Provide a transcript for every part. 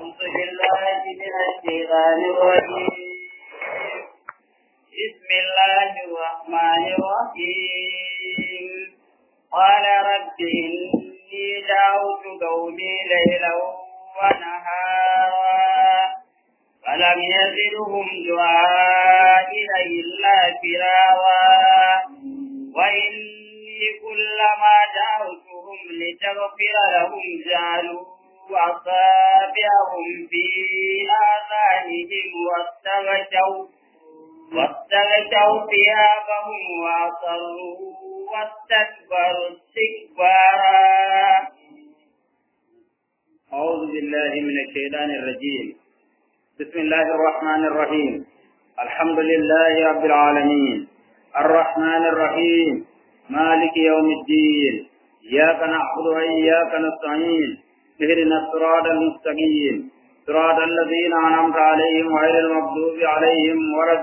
أعوذ بالله من الشيطان الرجيم بسم الله الرحمن الرحيم قال رب إني دعوت قومي ليلا ونهارا فلم يزدهم دعائي إلا فرارا وإني كلما دعوتهم لتغفر لهم جعلوا أصابعهم في آذانهم واستغشوا واستغشوا ثيابهم وأصروا واستكبروا استكبارا أعوذ بالله من الشيطان الرجيم بسم الله الرحمن الرحيم الحمد لله رب العالمين الرحمن الرحيم مالك يوم الدين إياك نعبد وإياك نستعين اهدنا الصراط المستقيم صراط الذين أنعمت عليهم غير المغضوب عليهم ولا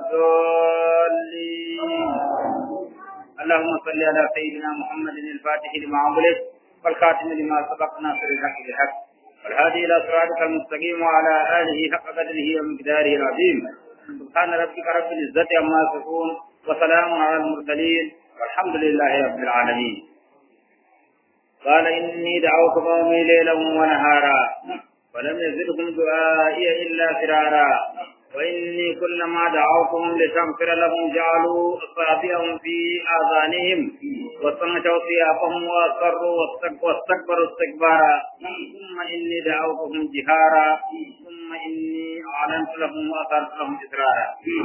الضالين اللهم صل على سيدنا محمد الفاتح لما أغلق والخاتم لما سبق ناصر الحق بالحق والهادي إلى صراطك المستقيم وعلى آله حق قدره ومقداره العظيم سبحان ربك رب العزة عما يصفون وسلام على المرسلين والحمد لله رب العالمين قال إني دعوت قومي ليلا ونهارا ولم يزدهم دعائي إلا فرارا وإني كلما دعوتهم لتغفر لهم جعلوا أصابعهم في آذانهم واستنشوا ثيابهم وأصروا واستكبروا استكبارا ثم إني دعوتهم جهارا ثم إني أعلنت لهم وأثرت لهم إسرارا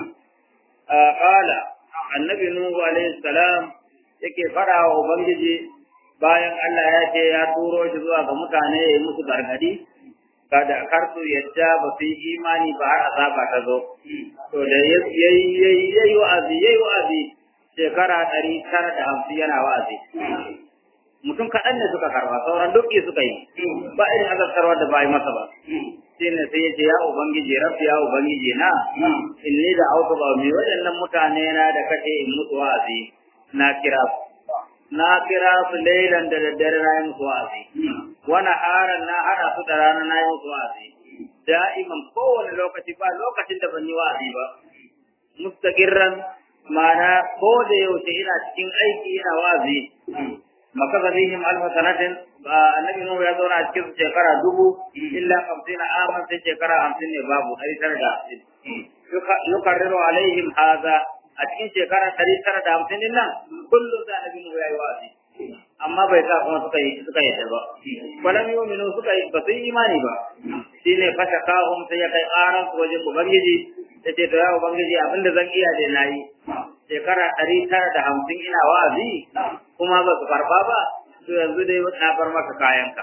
آه قال النبي نوح عليه السلام yake fara wa Ubangiji bayan Allah ya ce ya turo shi zuwa ga mutane ya yi musu gargadi kada kar su yadda ba su yi imani ba har azaba ta zo to da yayi yayi yayi wa'azi yayi wa'azi shekara ɗari tara da hamsin yana wa'azi mutum kaɗan ne suka karba sauran dukki suka yi ba irin azabtarwa da ba yi masa ba shi ne sai ya ce ya ubangiji rabbi ya ubangiji na inni da auto ba mi waɗannan mutane na da kace in mutu wa'azi na kira su na kira su lailan da daddare na yi musu wa'azi wani haran na hana su da rana na yi musu wa'azi da'iman kowane lokaci ba lokacin da ban yi wa'azi ba mustaqirran ma'ana ko da yaushe ina cikin aiki ina wa'azi makaza bihim alfa sanatin annabi nuhu ya zauna a cikin shekara dubu illa hamsin aman sai shekara hamsin ne babu ɗari tara da hamsin yukarriru alaihim haza a cikin shekara ɗari tara da hamsin din nan kullum da annabi nuhu ya yi wa'azi amma bai sa kuma suka yi suka yi ba walam yu'minu suka yi ba su yi imani ba shine fasha kahum sai ya kai ƙaran su wajen ubangiji ya ce to ya ubangiji abinda zan iya da na yi shekara ɗari tara da hamsin ina wa'azi kuma ba su karɓa ba to yanzu dai na bar maka kayanka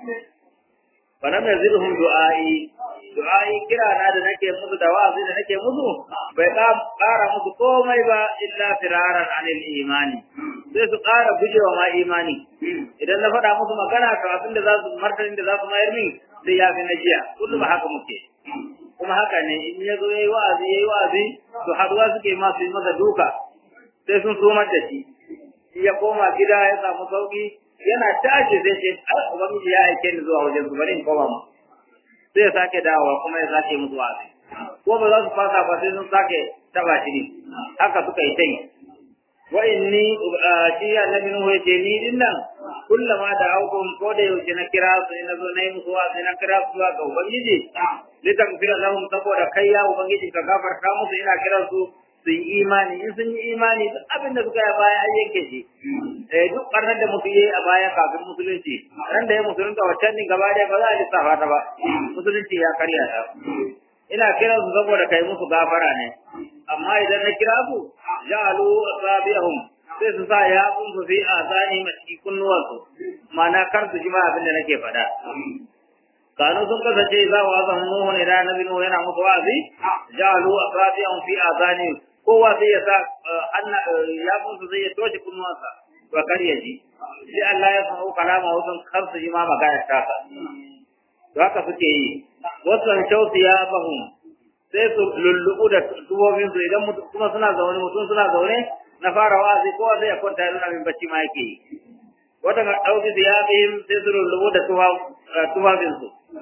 falam yazidhum du'ai du'ai kira na da nake musu da wa'azi da nake musu bai ƙara musu komai ba illa firaran anil imani sai su ƙara gujewa ma imani idan na faɗa musu magana to abin da za su martanin da za su mayar min sai ya fi na jiya kullum ba haka muke kuma haka ne in ya zo yayi wa'azi yayi wa'azi to haduwa suke ma su yi masa duka sai sun sumar da shi ya koma gida ya samu sauki yana tashi sai ce ubangiji ya aike ni zuwa wajen su bari in koma mu sai ya sake dawowa kuma ya sake musu wa'azi ko ba za su fasa ba sai sun sake taba shi ne haka suka yi ta yi wa inni shi annabi nuhu ya ce ni din nan kullama da aukum ko da yaushe na kira su na zo na yi musu wa'azi na kira su zuwa ga ubangiji litakfira lahum saboda kai ya ubangiji ka gafarta musu ina kiran su su yi imani in sun yi imani duk abin da suka yi a baya an yanke shi eh duk barnar da mutum yayi a baya kafin musulunci ran da ya musulunta waccan din gaba ɗaya ba za a lissafa ta ba musulunci ya karya ta ina kiran su saboda kai musu gafara ne amma idan na kira su ja'alu asabiyahum sai su sa ya kun su fi azani maski kunnuwansu ma'ana kar su ji ma abin da nake faɗa kanu sun kasance za wa zan nuhu ne da nabi nuhu yana musu wa'azi ja'alu asabiyahum fi azani kowa sai ya sa ya kun su zai ya toshe kunnuwansa to kar ya ji sai Allah ya san kalama wajen kar su ji ma magana ta ka to haka suke yi wasan shauti ya bahum sai su lullubu da tubobin su idan mutum kuma suna zaune mutum suna zaune na fara wa'azi kowa sai ya kwanta yana min bacci ma yake yi wata ga ɗauki su ya bihim sai su lullubu da tubabin su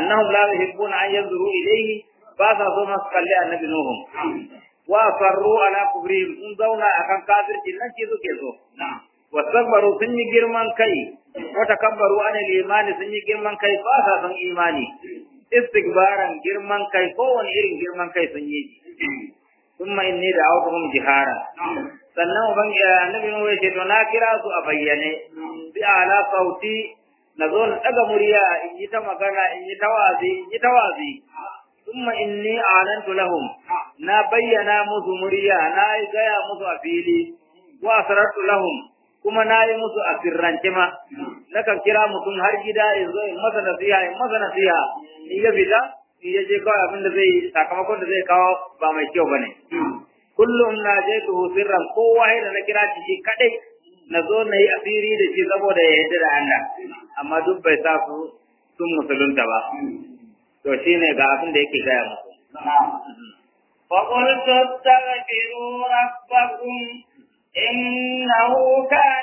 annahum la yuhibbuna an yanzuru ilayhi ba sa so masu kalli annabi nuhu wa farru ala kubrihim sun zauna akan kafirci nan ce suke so wastakbaru sun yi girman kai wa takabbaru an imani sun yi girman kai ba sa son imani istikbaran girman kai kowane irin girman kai sun yi thumma inni da'awtuhum jihara sannan uban annabi nuhu ya ce to na kira su a bayyane bi ala sauti na zo na daga murya in yi ta magana in yi ta wazi in yi ta wazi thumma inni a'lantu lahum na bayyana musu murya na gaya musu a fili wa asrartu lahum kuma na yi musu a sirrance ma na kan kira mutum har gida in zo in masa nasiha in masa nasiha in ya fita in ya je kawai abin da zai sakamakon da zai kawo ba mai kyau bane kullum na je tuhu sirran kowa da na kira shi kadai na zo na yi asiri da shi saboda ya yarda da Allah amma duk bai sa su sun musulunta ba to shine ga abin da yake gaya musu فقلت استغفروا ربكم إنه كان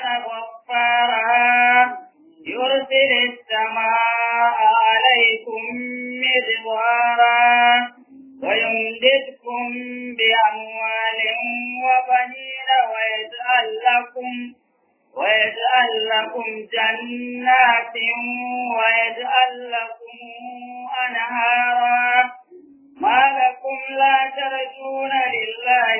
غفارا يرسل السماء عليكم مدرارا ويمددكم بأموال وبنين ويجعل لكم ويجعل لكم جنات ويجعل لكم أنهارا ما لكم لا ترجون لله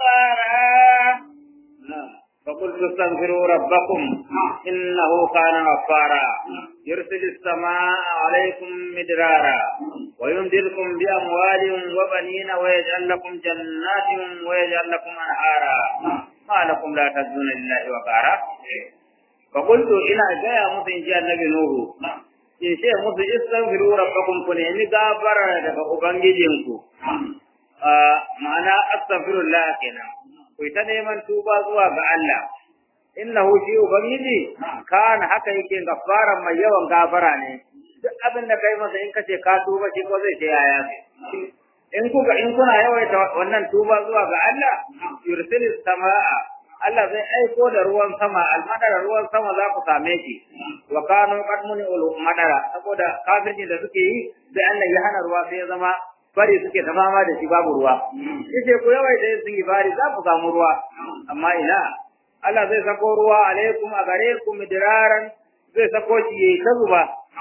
وقارا فقلت استغفروا ربكم إنه كان غفارا يرسل السماء عليكم مدرارا ويمددكم بأموال وبنين ويجعل لكم جنات ويجعل لكم أنهارا ما لكم لا ترجون لله وقارا فقلت إلى جاء مثل جاء النبي نوح in ce musu istaghfiru rabbakum ku nemi gafara daga ubangijinku ma'ana astaghfirullah kenan ku ta neman tuba zuwa ga Allah innahu shi ubangiji kana haka yake gafara mai yawan gafara ne duk abin da kai masa in kace ka tuba shi ko zai ce yaya in kuka in kuna yawaita wannan tuba zuwa ga Allah yursilis samaa Allah zai aiko da ruwan sama almadara ruwan sama za ku same shi wa kanu qad muni ul madara saboda kafirci da suke yi sai Allah ya hana ruwa sai ya zama bari suke ta fama da shi babu ruwa yace ku yawaita yin sun bari za ku samu ruwa amma ina Allah zai sako ruwa alaikum a gare ku midiraran zai sako shi yayi ta zuba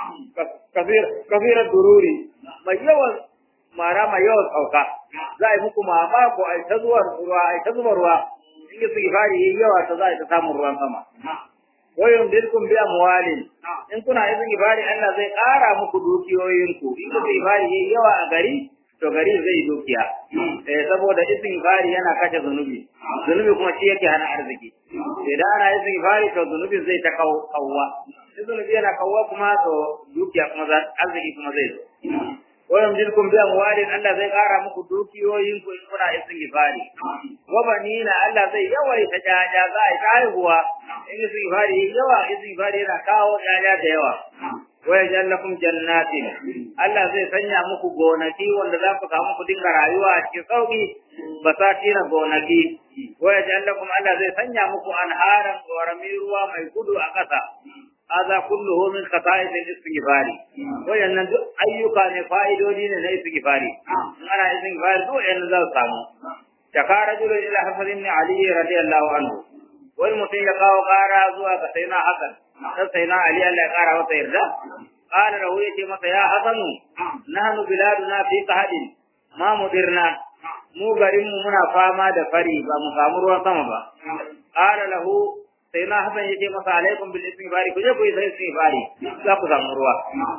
kafir kafir dururi mai yawan mara mai yawan sauka za a yi muku mamako a ta zuwa ruwa a ta zuba ruwa in yi sigifari yayi yawa ta za a ta samun ruwan sama wa yumdilkum bi amwalin in kuna yin sigifari Allah zai ƙara muku dukiyoyinku in yi sigifari yayi yawa a gari to gari zai dukiya eh saboda istighfari yana kashe zunubi zunubi kuma shi yake hana arziki idan ana istighfari to zunubin zai ta kawwa in zunubi yana kawwa kuma to dukiya kuma za arziki kuma zai zo wa yamdilkum bi amwalin Allah zai kara muku dukiyoyin ku in kuna istighfari wa banina Allah zai yawaita jaja za a ta haihuwa in istighfari yawa istighfari yana kawo jaja da yawa wa yajallakum jannatin Allah zai sanya muku gonaki wanda za ku samu ku dinga rayuwa a cikin sauki basati na gonaki wa yajallakum Allah zai sanya muku anharan korami ruwa mai gudu a ƙasa هذا كله من خصائص الاستغفار وين duk ayyuka ne fa'idodi ne na istighfari ana istighfar duk yan za su samu shaka rajulun ila hasan ibn ali radiyallahu anhu wani mutum ya kawo kara zuwa ga sayyidina hasan dan sayyidina ali Allah ya kara masa yarda qala lahu yace masa ya hasanu nahnu biladuna fi qahadin ma mudirna mu garin mu muna fama da fari ba mu samu ruwan sama ba qala lahu sai na hasan yake masa alaikum bil istighfari ku je ku yi sai istighfari za ku samu ruwa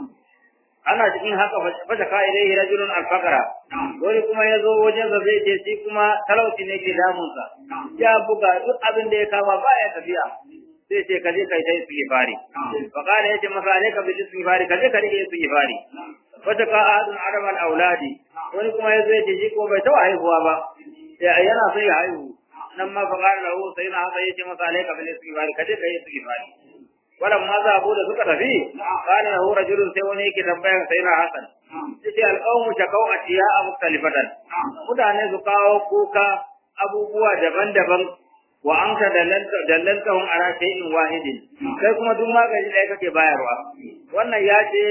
ana cikin haka fa ka ilaihi rajulun al-faqra wani kuma ya zo wajen sa zai ce shi kuma talauci ne ke damun sa ya buga duk abin da ya kama ba ya tafiya sai ce ka je kai sai istighfari fa kana yace masa alaika bil istighfari ka je ka rike istighfari fa ka ahadun adam al-auladi wani kuma ya zo ya ce shi ko bai tawa haihuwa ba yana so ya haihu nan ma faƙar lahu sai na haka yace masa alaika bil istighfar kaje kai istighfar walam ma za abu da suka tafi qala lahu rajulun sai wani yake tambayar sai na hasan yace alqawmu shakau atiya mukhtalifatan mutane su kawo kuka abubuwa daban-daban wa anta dallanta dallantahum ala shay'in wahidin kai kuma duk magani da kake bayarwa wannan ya ce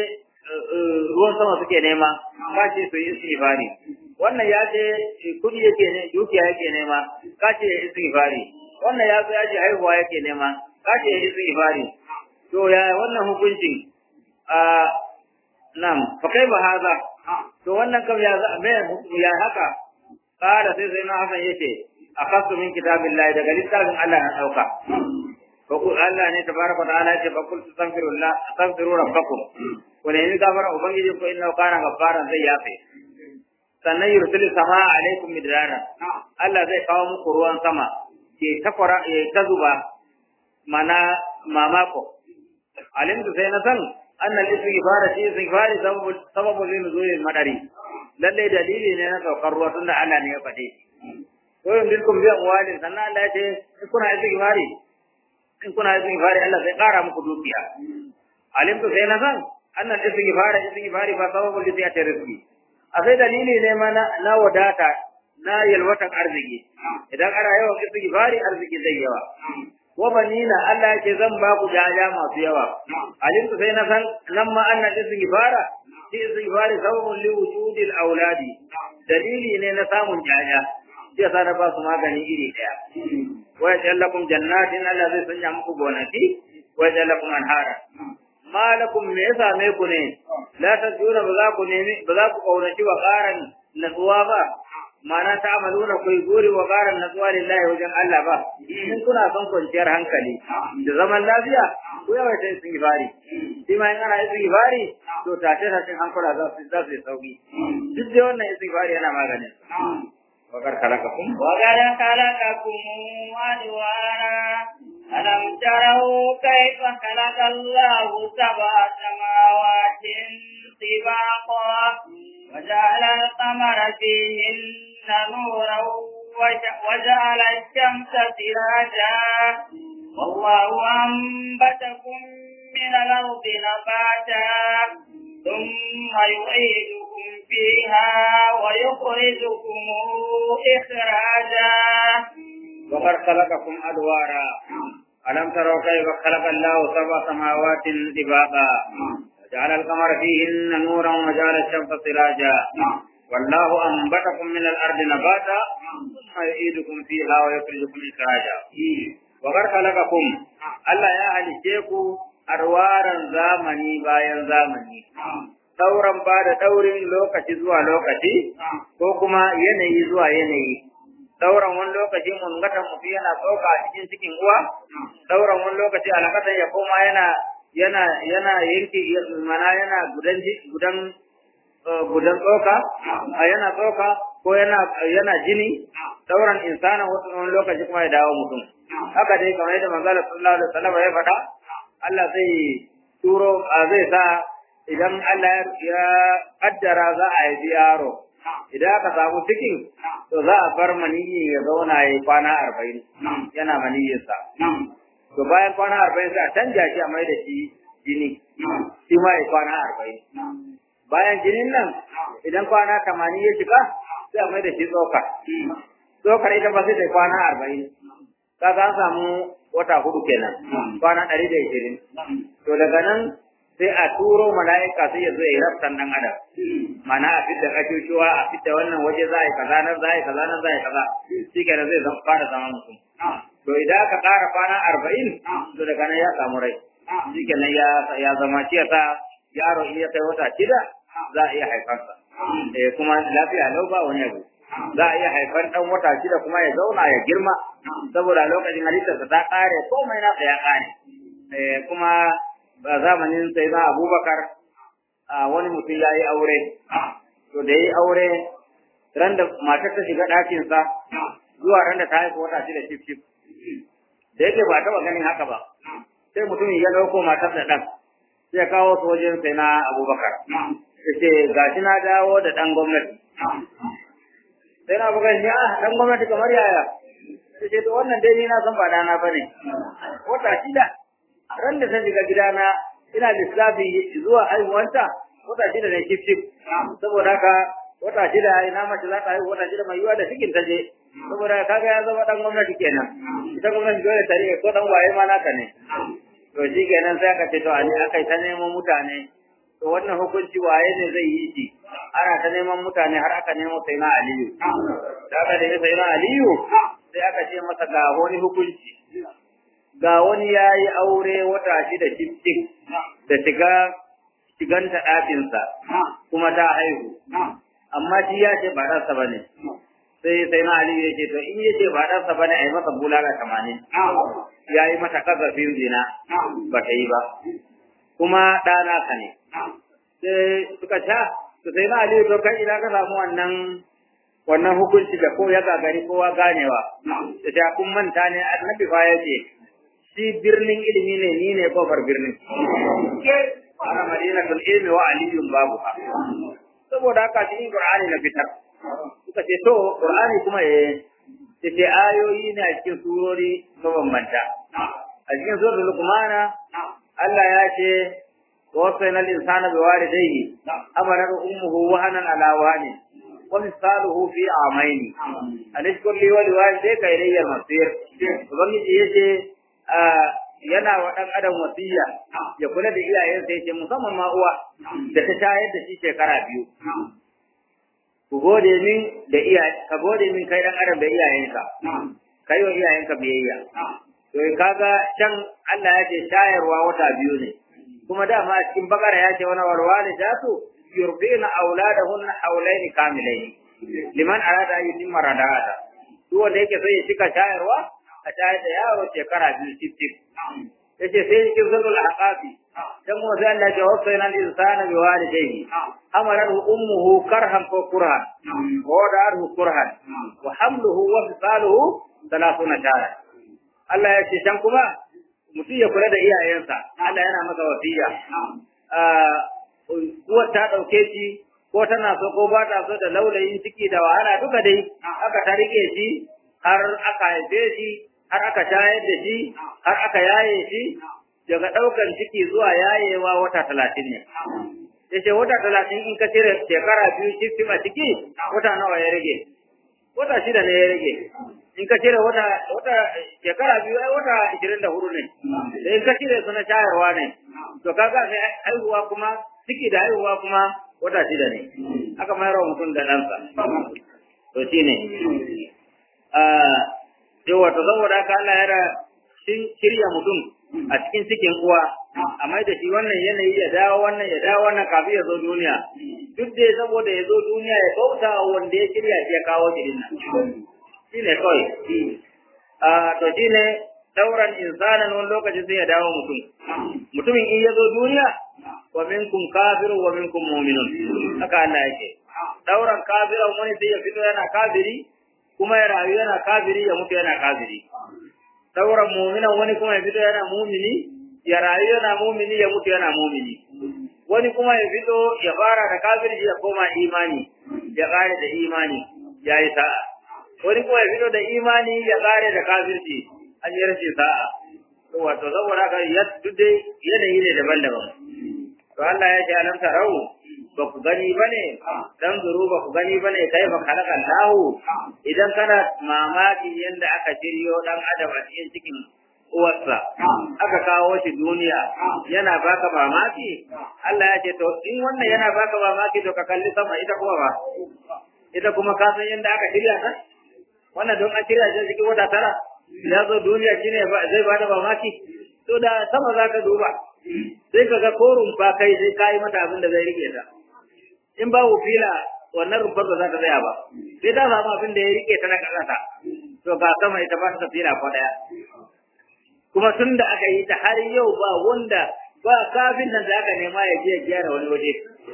ruwan sama suke nema ka ce su yi istighfari wannan ya ce kudi yake ne dukiya yake nema ka ce istighfari wannan ya zo ya ce haihuwa yake nema ka ce istighfari to ya wannan hukuncin a nam fa kai ba haza to wannan kam ya me ya haka kada sai sai na hasan yace akasu min kitabillahi daga littafin Allah na dauka ko Allah ne tabaraka wa ta'ala yace fa kul tastaghfirullah astaghfiru rabbakum ko ne ni gafara ubangiji ko inna kana gafara zai yafe sannan yursilu sama alaikum midrara Allah zai kawo muku ruwan sama ke takwara ya ta zuba mana mamako alimtu sai na san annal istighfara shi istighfari sababu sababu nuzulil madari lalle dalili ne na saukar ruwa tunda Allah ne ya faɗe ko yin bilkum bi amwalin sannan Allah ya ce in kuna istighfari in kuna istighfari Allah zai ƙara muku dukiya alimtu sai na san annal istighfara istighfari fa sababu li ziyati rizqi a sai dalili ne ma na wadata na yalwatan arziki idan ana yawan istighfari arziki zai yawa wa banina Allah yake zan ba ku jaja masu yawa alimtu sai na san nan ma annal istighfara shi istighfari sababun li wujudil auladi dalili ne na samun jaja shi yasa na ba su magani iri daya wa yajallakum jannatin Allah zai sanya muku gonaki wa yajallakum anhara malakum me yasa me ku ne la tajuna ba za ku nemi ba za ku kaunaci wa qaran natsuwa ba mana ta amaluna ku guri wa qaran natsuwa lillahi wajen Allah ba in kuna son kwanciyar hankali da zaman lafiya ku yawaita istighfari shi ma in ana istighfari to tashe tashen hankula za su za su yi sauki duk da wannan istighfari yana maganin وقد خلقكم وقد خلقكم أدوارا ألم تروا كيف خلق الله سبع سماوات طباقا وجعل القمر فيهن نورا وجعل الشمس سراجا والله أنبتكم من الأرض نباتا ثم يعيدكم فيها ويخرجكم إخراجا وقد خلقكم أدوارا ألم تروا كيف خلق الله سبع سماوات طباقا وجعل القمر فيهن نورا وجعل الشمس سراجا والله أنبتكم من الأرض نباتا ثم يعيدكم فيها ويخرجكم إخراجا وقد خلقكم الله يا أهل شيخو arwaran zamani bayan zamani sauran ba da daurin lokaci zuwa lokaci ko kuma yanayi zuwa yanayi sauran wani lokaci mun gata mutu yana tsoka a cikin cikin uwa sauran wani lokaci alakatan ya koma yana yana yana yanki mana yana gudan gudan gudan tsoka yana tsoka ko yana yana jini sauran insana wani lokaci kuma ya dawo mutum haka dai kamar yadda manzala sallallahu alaihi wasallam ya faɗa Allah zai turo a zai sa idan Allah ya kaddara za a yi yaro idan aka samu cikin to za a bar maniyyi ya zauna ya yi kwana arba'in yana maniyyinsa to bayan kwana arba'in sai a canja shi a mai da shi jini shi ma ya kwana arba'in bayan jinin nan idan kwana tamanin ya shiga sai a mai da shi tsokar tsokar ita ba sai ta kwana arba'in kaga an samu wata hudu kenan kwana ɗari da ishirin to daga nan sai a turo mala'ika sai ya zo ya yi raftan ɗan adam mana a fitta kashushuwa a fitta wannan waje za a yi kaza nan za a yi kaza nan za a yi kaza shi kenan zai fara zama mutum to idan aka ƙara kwana arba'in to daga nan ya samu rai shi kenan ya zama shi yasa yaro in ya kai wata shida za a iya haifarsa kuma lafiya lau ba wani abu za a iya haifar ɗan wata shida kuma ya zauna ya girma saboda lokacin halittarsa ta ƙare komai nasa ya ƙare kuma ba zamanin sai na abubakar wani mutum ya yi aure to da ya yi aure ran da matar ta shiga ɗakinsa zuwa ran da ta haifa wata shida shif shif da yake ba taɓa ganin haka ba sai mutum ya ɗauko matar da ɗan sai ya kawo su wajen sai na abubakar ya ce ga shi na dawo da ɗan gwamnati sai na buga shi ah dan gwamnati kamar yaya sai ce to wannan dai ni na san ba dana bane wata shida ran da ta shiga gidana ina lissafi zuwa haihuwanta wata shida ne kif kif saboda haka wata shida ina mace za ta haihu wata shida mai yiwa da cikin ta je saboda kaga ya zama dan gwamnati kenan ita gwamnati dole ta rike ko dan waye ma naka ne to shi kenan sai aka ce to ani aka ta neman mutane to wannan hukunci waye ne zai yi shi ana ta neman mutane har aka nemo sai na aliyu da aka nemi sai na aliyu sai aka ce masa ga wani hukunci ga wani ya yi aure wata shida cikin da shiga shiganta ɗakinsa kuma ta haihu amma shi ya ce ba ɗansa ba ne sai sai na aliyu ya ce to in ya ce ba ɗansa ba ne a yi masa bulala tamanin ya yi mata kasafin zina ba ta yi ba kuma ɗana ka ne sai suka ta to sai na aliyu to kai ina ka samu wannan wannan hukunci da ko ya gagari kowa ganewa da ta kun manta ne annabi fa ya ce shi birnin ilimi ne ni ne kofar birnin ana madinatul ilmi wa aliyun babu saboda haka cikin qur'ani na fitar suka ce to qur'ani kuma eh ce ayoyi ne a cikin surori mabambanta a cikin surar luqmana Allah ya ce ووصينا الإنسان بوالديه أمرت أمه وهنا على وهن ومثاله في عامين أن اشكر لي ولوالديك إلي المصير وبنجي يجي yana wa ɗan adam wasiya ya kula da iyayensa yace musamman ma uwa da ta shayar da shi shekara biyu ku gode min da iyaye ka gode min kai ɗan adam da iyayenka kai wa iyayenka biyayya to kaga can Allah ya ce shayarwa wata biyu ne kuma dama a cikin bakara ya ce wani warwale da su yurdina auladahunna haulaini kamilaini liman arada an yutimma rada'ata duk wanda yake so ya cika shayarwa a shayar da yaro shekara biyu cif yace sai cikin zurul aqabi dan mu sai Allah ya wasayna al-insana bi walidayhi amalahu ummuhu karhan ko kurhan wa da'ahu kurhan wa hamluhu wa fisaluhu 30 shahra Allah ya ce can kuma mutum ya kula da iyayensa Allah yana masa wasiya uwar ta ɗauke shi ko tana so ko ba ta so da laulayin ciki da wahala duka dai aka ta rike shi har aka haife shi har aka shayar da shi har aka yaye shi daga ɗaukan ciki zuwa yayewa wata talatin ne ya ce wata talatin in ka cire shekara biyu cikin a ciki wata nawa ya rage wata shida ne ya rage in ka cire wata wata shekara biyu ai wata ishirin da hudu ne da in ka cire su na shayarwa ne to kaga sai haihuwa kuma ciki da haihuwa kuma wata shida ne aka mayar wa mutum da ɗansa to shi ne yau wato saboda haka Allah ya shirya mutum a cikin cikin uwa a mai da shi wannan yanayi ya dawo wannan ya dawo wannan kafin ya zo duniya duk dai saboda ya zo duniya ya bauta wanda ya shirya shi ya kawo shi dinnan shi ne kawai a to shi ne dauran insanan wani lokaci sai ya dawo mutum mutumin in ya zo duniya wa minkum kafirun wa minkum mu'minun haka Allah yake dauran kafiran wani sai ya fito yana kafiri kuma ya rayu yana kafiri ya mutu yana kafiri dauran mu'minan wani kuma ya fito yana mu'mini ya rayu yana mu'mini ya mutu yana mu'mini wani kuma ya fito ya fara da kafirci ya koma imani ya kare da imani ya yi sa'a wani kuma ya fito da imani ya kare da kafirci an yi rashin sa'a to wato saboda haka ya duk dai yanayi ne daban-daban to Allah ya ce alam tarau ba ku gani bane dan zuru ba ku gani bane kai ba khalaqa lahu idan kana mamaki yanda aka shiryo dan adam a cikin cikin uwarsa aka kawo shi duniya yana baka mamaki Allah ya ce to in wannan yana baka mamaki to ka kalli sama ita kuma ba ita kuma ka san yanda aka shirya ta wannan don an shirya shi cikin wata tara ya zo duniya shine zai ba da mamaki to da sama za ka duba sai ka ga ko rumfa kai sai ka yi mata abin da zai rike ta in babu fila wannan rumfar ba za ta tsaya ba sai ta samu abin da ya rike ta na ƙasa to ga sama ita ba ta fila ko ɗaya kuma tun da aka yi ta har yau ba wanda ba kafin nan da aka nema ya je ya gyara wani waje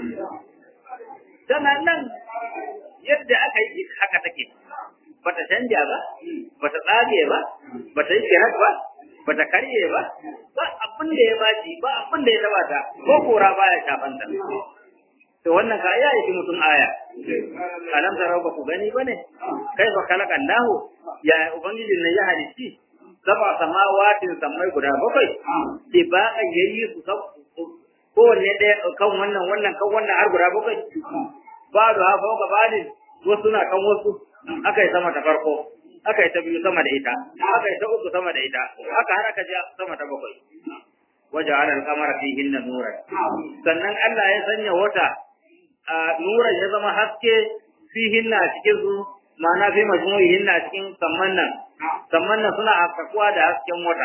tana nan yadda aka yi haka take bata canja ba bata tsage ba bata yi kirat ba bata karye ba ba abin da ya baci ba abin da ya taba ta ko kora baya shafan ta to wannan ka ya yi mutum aya alam tarau ba ku gani bane kai fa kalaka Allah ya ubangiji ne ya halitti saba samawatin samai guda bakwai ke ba a yayi su kowanne ɗaya kan wannan wannan kan wannan har guda bakwai ba da hafa ga bani wasu na kan wasu aka yi sama ta farko aka yi ta biyu sama da ita aka yi ta uku sama da ita aka har aka je sama ta bakwai waja'ala al-qamara fihinna nuran sannan Allah ya sanya wata a nuran ya zama haske fihinna a cikin su ma'ana fi majmu'ihinna a cikin samman nan samman nan suna haskakuwa da hasken wata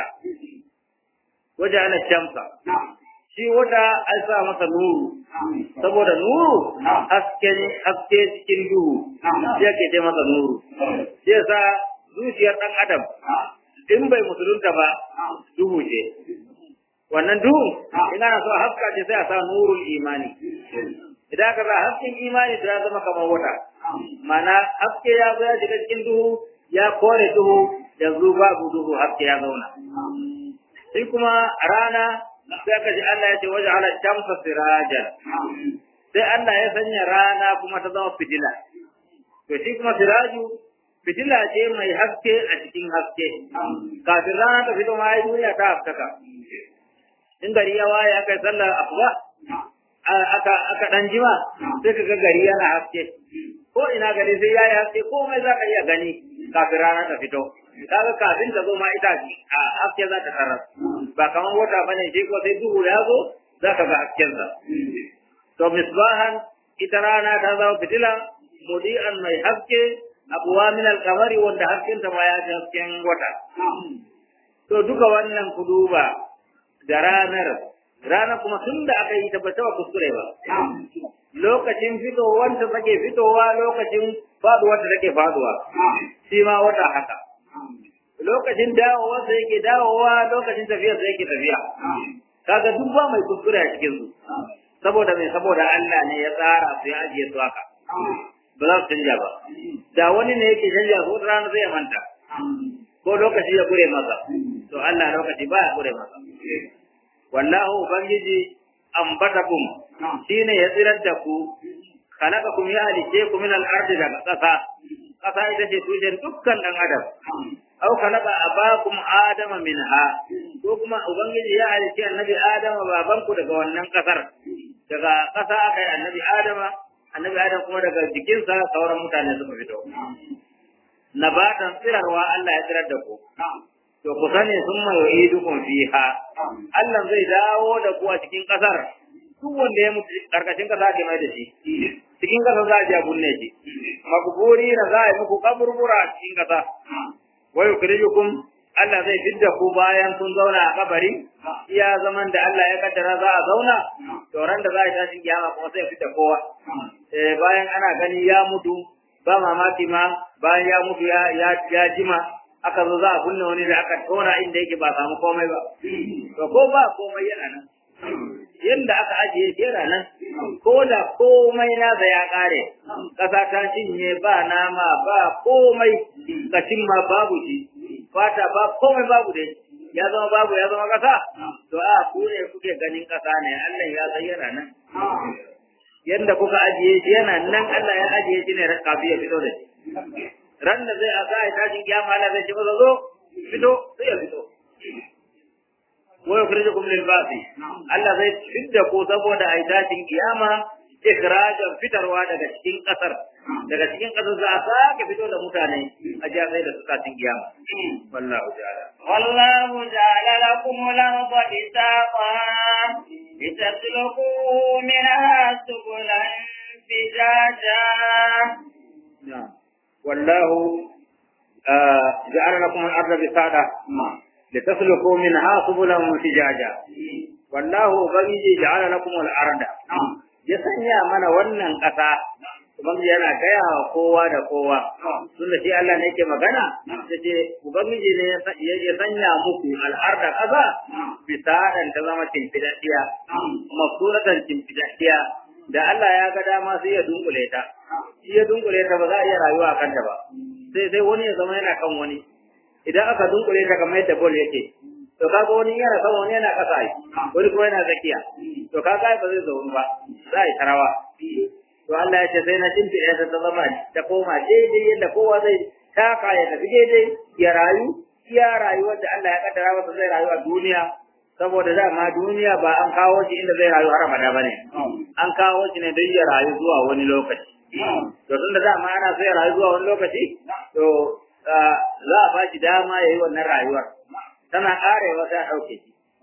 waja'ala shamsa shi wata an sa masa nuru saboda nuru haske haske cikin duhu shi ake ce masa nuru shi yasa zuciyar dan adam in bai musulunta ba duhu ce wannan duhu in ana so a haska ce sai a sa nurul imani idan ka sa hasken imani to ya zama kamar wata ma'ana haske ya zo ya shiga cikin duhu ya kore duhu yanzu babu duhu haske ya zauna sai kuma rana sai ka ji Allah ya ce waje ala shamsa sirajan sai Allah ya sanya rana kuma ta zama fitila to shi kuma siraju fitila ce mai haske a cikin haske kafin rana ta fito ma duniya ta haskaka in gari ya waye aka yi sallar asuba aka aka dan jima sai ka ga gari yana haske ko ina gari sai yayi haske komai za ka iya gani kafin rana ta fito kaga kafin ta zo ma ita a haske za ta tarar ba kamar wata bane shi ko sai duhu ya zo za ka ga hasken sa to misbahan ita rana ta zama fitila mudi'an mai haske abuwa min al-qamari wanda hasken ta ma ya ji hasken wata to duka wannan ku duba da ranar rana kuma tun da aka yi ta ba taɓa kuskure ba lokacin fitowar ta take fitowa lokacin faduwar ta take faduwa shi ma wata haka lokacin dawowa sai yake dawowa lokacin tafiya sai yake tafiya kaga duk ba mai kuskure a cikin su saboda mai saboda Allah ne ya tsara su ya ajiye su haka ba za su canja ba da wani ne yake canja su rana zai manta ko lokaci ya gure masa to Allah lokaci ba ya gure masa wallahu ubangiji ambatakum shine ya tsirar da ku khalaqakum ya halice ku min al-ardi daga ƙasa ƙasa ita ce tushen dukkan dan adam aw khalaqa abakum adama minha ko kuma ubangiji ya halice annabi adama baban ku daga wannan ƙasar daga ƙasa aka yi annabi adama annabi adam kuma daga jikinsa sauran mutane suka fito nabatan tsirarwa Allah ya tsirar da ku to ku sani sun mai yu'idukum fiha Allah zai dawo da ku a cikin kasar duk wanda ya mutu karkashin kasa ke mai da shi cikin kasa za a je a bunne shi makburi na za a yi muku kaburbura a cikin kasa wa yukrijukum Allah zai fidda ku bayan kun zauna a kabari iya zaman da Allah ya kaddara za a zauna to ran da za a tashin kiyama kuma sai fidda kowa eh bayan ana gani ya mutu ba mamaki ma bayan ya mutu ya ya jima aka zo za a kunna wani da aka tona inda yake ba samu komai ba to ko ba komai yana nan yadda aka ajiye shi yana nan ko da komai nasa ya kare ƙasa ta cinye ba nama ba komai kashin ma babu shi fata ba komai babu dai ya zama babu ya zama ƙasa to a ku ne kuke ganin ƙasa ne Allah ya san yana nan yadda kuka ajiye shi yana nan Allah ya ajiye shi ne kafin ya fito da shi ran da zai asa ya tashin kiyama Allah zai ce masa zo fito sai ya fito wa yukhrijukum lil basi Allah zai fidda ku saboda ai tashin kiyama ikhrajan fitarwa daga cikin kasar daga cikin kasar za a sake fito da mutane a ji sai da su tashin kiyama wallahu ta'ala wallahu ja'ala lakum al-ardha bisaqan litasluku minha subulan fijaja na'am والله آه جعل لكم الأرض بساطة لتسلكوا منها سبلا فجاجا والله ubangiji ja'ala lakum al-arda ya sanya mana wannan ƙasa ubangiji yana gaya wa kowa da kowa tunda shi Allah ne yake magana yace ubangiji ne ya sanya muku al-arda ƙasa bisadan ta zama timfidaddiya masuratan timfidaddiya da Allah ya ga dama sai ya dunkule ta shi ya dunkule ta ba za a iya rayuwa a kanta ba sai sai wani ya zama yana kan wani idan aka dunkule ta kamar yadda bol yake to kaga wani yana kan wani yana kasa yi wani kuma yana tsakiya to kaga ba zai zaunu ba za a yi tarawa to Allah ya ce sai na tinti ya ta zama ta koma daidai yadda kowa zai taka ya tafi daidai ya rayu iya rayuwar da Allah ya kaddara masa zai rayu a duniya saboda dama duniya ba an kawo shi inda zai rayu har abada bane an kawo shi ne don ya rayu zuwa wani lokaci to tun da dama ana so ya rayu zuwa wani lokaci to za a ba shi dama ya yi wannan rayuwar tana karewa ta ɗauke shi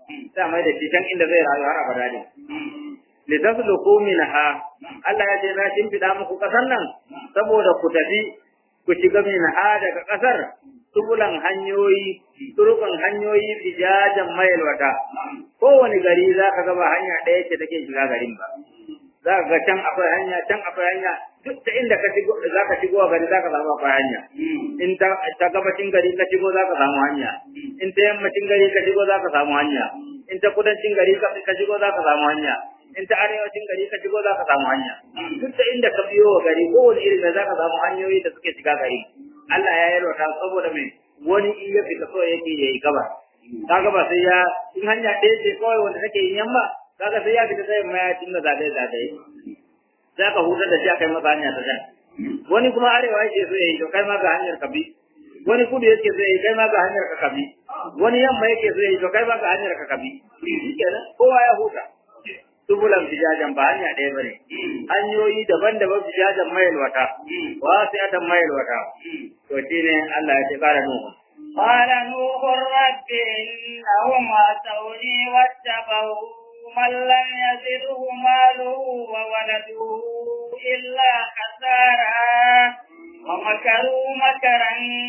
sai mai da shi can inda zai rayu har abada ne litasluku minha Allah ya ce na shimfiɗa muku ƙasar nan saboda ku tafi ku shiga minha daga ƙasar tubulan hanyoyi turukan hanyoyi fijajan mayalwata kowane gari za ka gaba hanya ɗaya ce take shiga garin ba za ka ga can akwai hanya can akwai hanya duk da inda ka shigo za ka shigo a gari za ka samu akwai hanya in ta ta gabacin gari ka shigo za ka samu hanya in ta yammacin gari ka shigo za ka samu hanya in ta kudancin gari ka shigo za ka samu hanya in ta arewacin gari ka shigo za ka samu hanya duk da inda ka biyo wa gari kowane irin da za ka samu hanyoyi da suke shiga gari Allah ya yalwata saboda mai wani in ya fita so yake ya yi gaba kaga ba sai ya in hanya ɗaya ce kawai wanda take yin yamma kaga sai ya fita sai ma ya dinga zagaye zagaye za ka hutar da shi a kai masa hanya ta can wani kuma arewa yake so ya yi to kai ma ga hanyar ka bi wani kudu yake so ya yi kai ma ga hanyar ka kabi wani yamma yake so ya yi to kai ma ga hanyar ka kabi kenan kowa ya huta tubulan fijajan ba hanya ɗaya bane hanyoyi daban-daban fijajan mayil wata wasi'atan mayil wata to shine Allah ya ce kara nuhu قال نوح رب إنهم عصوني واتبعوا من لم يزده ماله وولده إلا خسارا ومكروا مكرا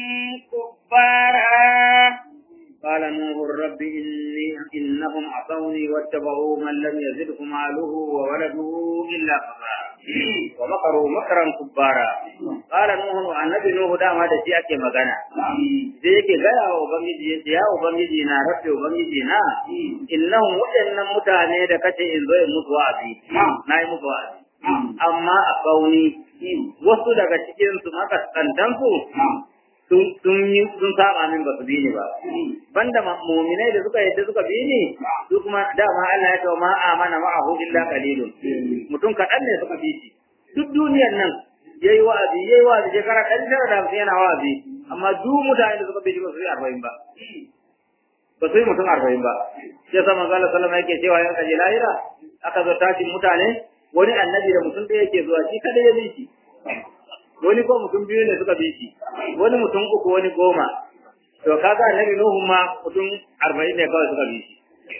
كبارا قال نوح رب إني إنهم عصوني واتبعوا من لم يزده ماله وولده إلا خسارا ومكروا مكرا كبارا قال نوح النبي نوح دام هذا شيء ake magana sai yake gaya wa ubangiji yace ya ubangiji na rabbi ubangiji na innahum waɗannan mutane da kace in zo in mutu wa'azi na yi mutu wa'azi amma a kauni wasu daga cikin su makaskantan su sun yi sun saba min ba su bi ni ba banda mu'minai da suka yadda suka bi ni su kuma dama Allah ya ce ma amana ma'ahu illa qalilun mutum kaɗan ne suka bi shi duk duniyar nan yayi wa'azi yayi wa'azi shekara ɗari tara da hamsin yana wa'azi amma duk mutane da suka bi shi ba su yi arba'in ba ba su yi mutum arba'in ba sai sa manzo Allah sallama yake cewa yan kaje lahira aka zo tashin mutane wani annabi da mutum ɗaya yake zuwa shi kada ya bi shi wani ko mutum biyu ne suka bi shi wani mutum uku wani goma to kaga annabi nuhu ma mutum arba'in ne kawai suka bi shi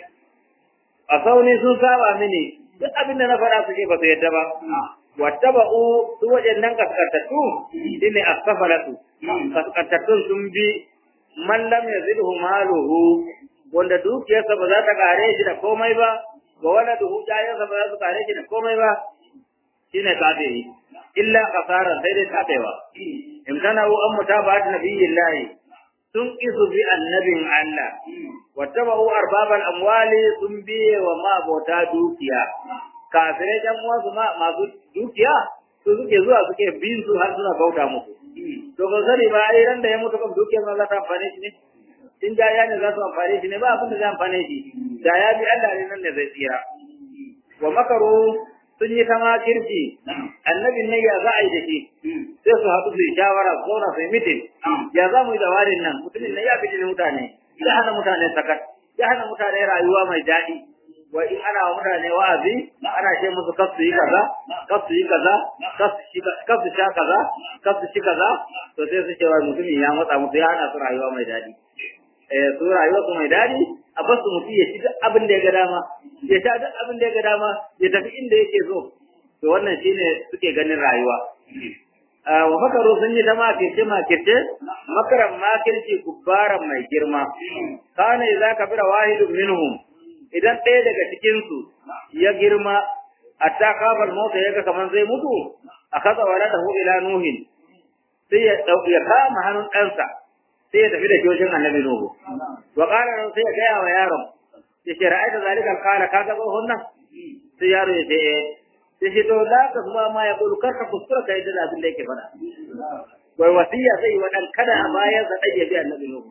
a sauni sun saba mini duk abin da na faɗa suke ba su yadda ba wattaba'u su waɗannan kaskantattu shine asfalatu kaskantattun sun bi man lam yazidhu maluhu wanda dukiyarsa ba za ta kare shi da komai ba wa waladuhu jayansa ba za su kare shi da komai ba shine kafiri illa kasara sai dai tabewa imtana'u an mutaba'at nabiyillahi sun isu bi annabin Allah wattaba'u arbabal amwali sun biye wa mabota dukiya kafirai dan uwansu ma masu dukiya su suke zuwa suke bin su har suna bauta musu to ba sani ba ai ran da ya mutu kan dukiyar ma za ta amfane shi ne in da ya ne za su amfane shi ne ba abin da zai amfane shi da ya bi Allah ne nan ne zai tsira wa makaru sun yi kama kirki annabin ne ya za a yi da shi sai su haɗu su yi shawara su zauna su yi mitin ya za mu yi da warin nan mutumin ne ya fi mutane ya hana mutane sakat ya hana mutane rayuwa mai daɗi wa in ana wa mutane wa'azi ana ce musu kar su yi kaza kar su yi kaza kar su sha kaza kar su ci kaza to sai su ce wa mutumin ya matsa musu ya hana su rayuwa mai daɗi eh su rayuwa su mai daɗi a bar su mutum ya ci duk abin da ya ga dama ya sha duk abin da ya ga dama ya tafi inda yake so to wannan shine suke ganin rayuwa wa makaru sun yi ta makirce makirce makaran makirci kubbaran mai girma kana idza kabira wahidun minhum idan ɗaya daga cikin su ya girma hatta kafal mota yaga kaman zai mutu akaza waladahu ila nuhin sai ya ya kama hannun ɗansa sai ya tafi da jojin annabi nuhu wa qala sai ya gaya wa yaron ya ce ra'aita zalika qala kaga tsohon nan sai yaro ya ce sai shi to da ka kuma ma ya kulu karka kuskura kai da abin da yake faɗa wai wasiya zai yi wa ɗan kada a bayan sa ɗan ya bi annabi nuhu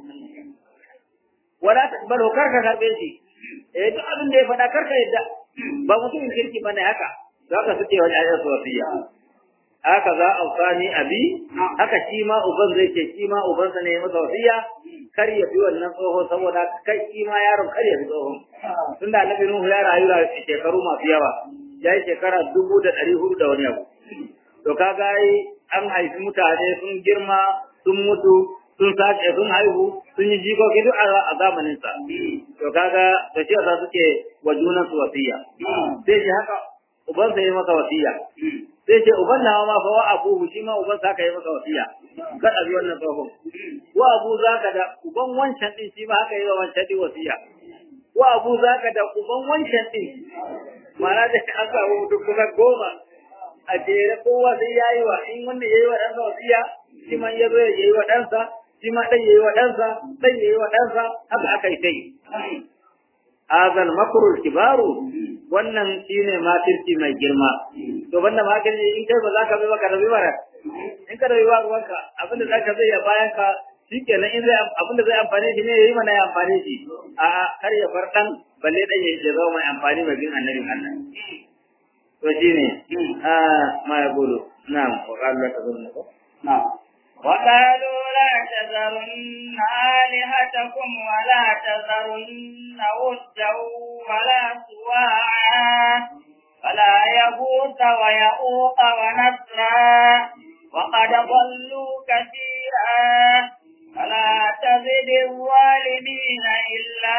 wala taqbalu karka karbe shi eh duk abin da ya faɗa karka yadda ba mutumin kirki bane haka za ka suke wani ayar wasiya haka za a sani abi haka shi ma uban zai ce shi ma ubansa ne masa wasiya kar ya bi wannan tsoho saboda kai shi ma yaron kar ya bi tsohon tunda annabi nuhu ya rayu da shekaru masu yawa ya yi shekara dubu da ɗari hudu da wani abu to kaga an haifi mutane sun girma sun mutu sun sace sun haihu sun yi jikoki duk a zamanin sa to kaga to shi yasa suke wa junan su wasiya sai shi haka uban sa yi masa wasiya sai ce uban nawa ma fa wa abu shi ma uban sa ka yi masa wasiya kada bi wannan tsohon wa abu zaka da uban wancan din shi ma haka yi wa wancan din wasiya wa abu zaka da uban wancan din mana da an samu duk kusa goma a jere kowa sai yayi wa in wannan yayi wa ɗansa wasiya shi ma ya zo ya yi wa ɗansa shi ma ɗan yayi wa ɗansa ɗan yayi wa ɗansa haka aka yi tai azal makrul kibaru wannan shine makirci mai girma to banda makirci in kai ba za ka bi ba ka rabi bara in ka rabi ba ruwanka abinda za ka zai ya bayan ka shikenan in zai abinda zai amfane shi ne yayi mana ya amfane shi a kar ya bar dan balle dan ya zama mai amfani mai bin annabi Allah to shine a ma ya gudu na'am wa qala ta zunna ko na'am وقالوا لا تذرن آلهتكم ولا تذرن ودا ولا سواعا ولا يغوث ويعوق ونسرا وقد ضلوا كثيرا فلا تزد الظالمين إلا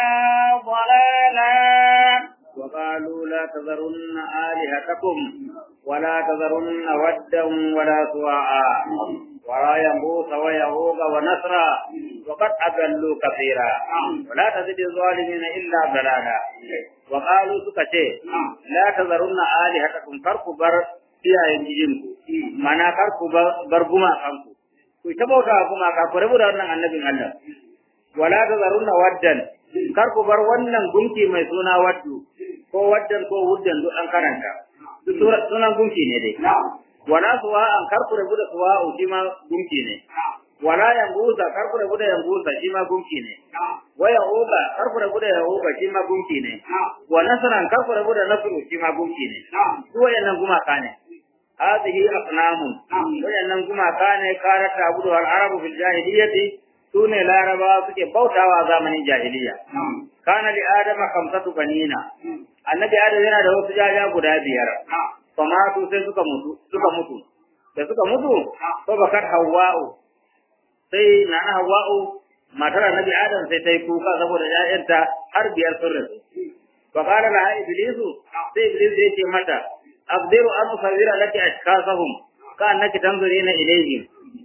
ضلالا وقالوا لا تذرن آلهتكم ولا تذرن ودا ولا سواعا ولا ينبوس ويهوب ونسرا وقد أضلوا كثيرا ولا تزد الظالمين إلا ضلالا وقالوا سكتي لا تذرن آلهتكم فرق بر فيها ينجينكم معنى فرق بر بما خمكم ku ta bauta kuma ka ku rabu da wannan annabin Allah wala tazarunna waddan kar ku bar wannan gunki mai suna waddu ko waddan ko wuddan duk an karanta sunan gunki ne dai wala suwa an kar ku rabu da suwa shi ma gunki ne wala yanguza kar ku rabu da yanguza shi ma gunki ne wa yahuba kar ku rabu da yahuba shi ma gunki ne wa nasran kar ku rabu da nasru shi ma gunki ne su wayannan gumaka ne هذه أصنام وأن كما كان كانت تعبدها العرب في الجاهلية سون العرب سكي بوتا وزمن الجاهلية كان لآدم خمسة بنين النبي آدم yana da wasu jaja guda biyar famatu sai suka mutu suka mutu da suka mutu ko bakar hawa'u sai nana hawa'u matar annabi adam sai ta yi kuka saboda ƴaƴanta har biyar sun rasu fa qala laha iblisu sai iblis ya ce mata أقدر أن أصور لك أشخاصهم كأنك تنظرين إليهم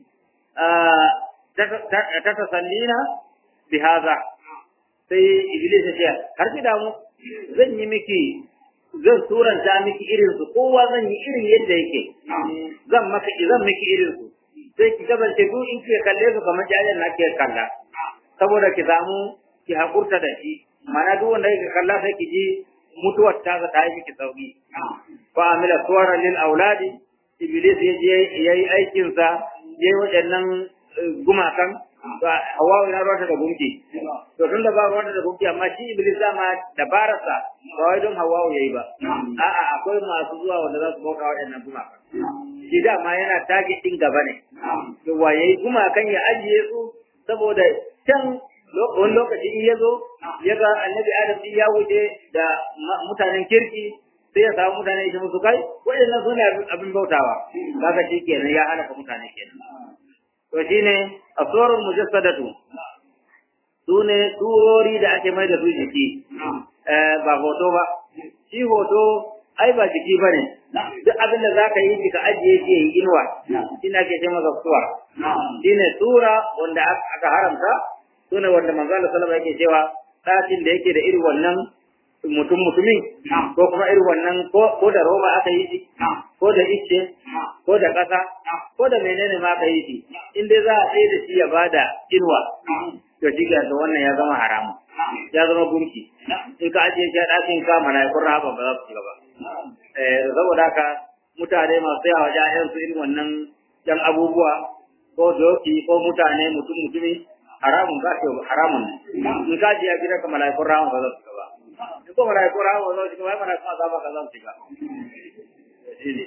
تتسلين بهذا sai Iblis ya ce har ki damu zan yi miki zan suranta miki irin su kowa zan yi irin yadda yake zan maka zan miki irin su sai ki kasance duk in ki kalle su kamar jayen na ke kalla saboda ki samu ki hakurta da shi mana duk wanda yake kalla sai ki ji mutuwar ta ta yi miki sauki fa amila suwara lil auladi iblis ya je yayi aikin sa yayi waɗannan gumakan to hawa ina ruwata da gunki to tunda ba ruwata da gunki amma shi iblis ma dabararsa ba wai don hawa yayi ba a'a akwai masu zuwa wanda za su bauta waɗannan gumakan shi dama yana target din gaba ne to wa yayi gumakan ya ajiye su saboda can wani lokaci in ya zo ya ga annabi adam din ya wuce da mutanen kirki sai ya samu mutane shi musu kai waɗannan su ne abin bautawa kaga shi kenan ya halaka mutane kenan to shine asurul mujassadatu su ne turori da ake mai da su jiki ba hoto ba shi hoto ai ba jiki bane duk abin da zaka yi ka ajiye shi yi inuwa shine ake ce masa suwa shine tura wanda aka haramta sune wanda manzo Allah sallallahu alaihi yake cewa ɗakin da yake da irin wannan mutum mutumin ko kuma irin wannan ko da roba aka yi shi ko da icce ko da ƙasa ko da menene ma aka yi shi in dai za a tsaye da shi ya bada inuwa to shi ga da wannan ya zama haramu ya zama gunki in ka ajiye shi a ɗakin ka mala'ikun rahama ba za su shiga ba eh saboda haka mutane masu yawa ja'yan su irin wannan yan abubuwa ko doki ko mutane mutum mutumi haramun ka ce haramun ne in ka ji ya gida ka mala'ikun rahama ba za su shiga ba in ko mala'ikun rahama ba za su shiga ba mala'ikun azaba ka za su shiga shine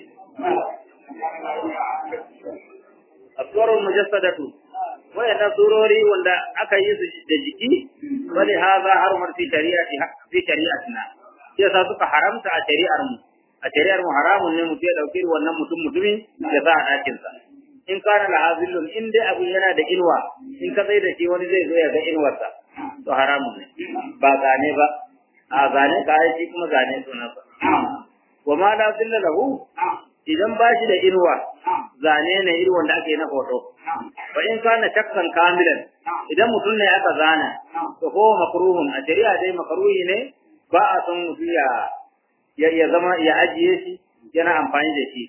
aswarul mujassadatu wayannan surori wanda aka yi su da jiki wani haza harumar fi shari'ati fi shari'atina sai sa suka haramta a shari'ar mu a shari'ar mu haramun ne mutum ya dauki wannan mutum mutumi ya sa a ɗakin sa in kana la hazillun in dai abin yana da inuwa in ka tsaye da shi wani zai zo ya ga inuwarsa to haramun ne ba zane ba a zane ka shi kuma zane sunansa wa ma la zilla lahu idan ba shi da inuwa zane ne irin wanda ake na hoto wa in kana shakkan kamilan idan mutum ne aka zana to ko makruhun a shari'a dai makruhi ne ba a son mutum ya ya zama ya ajiye shi yana amfani da shi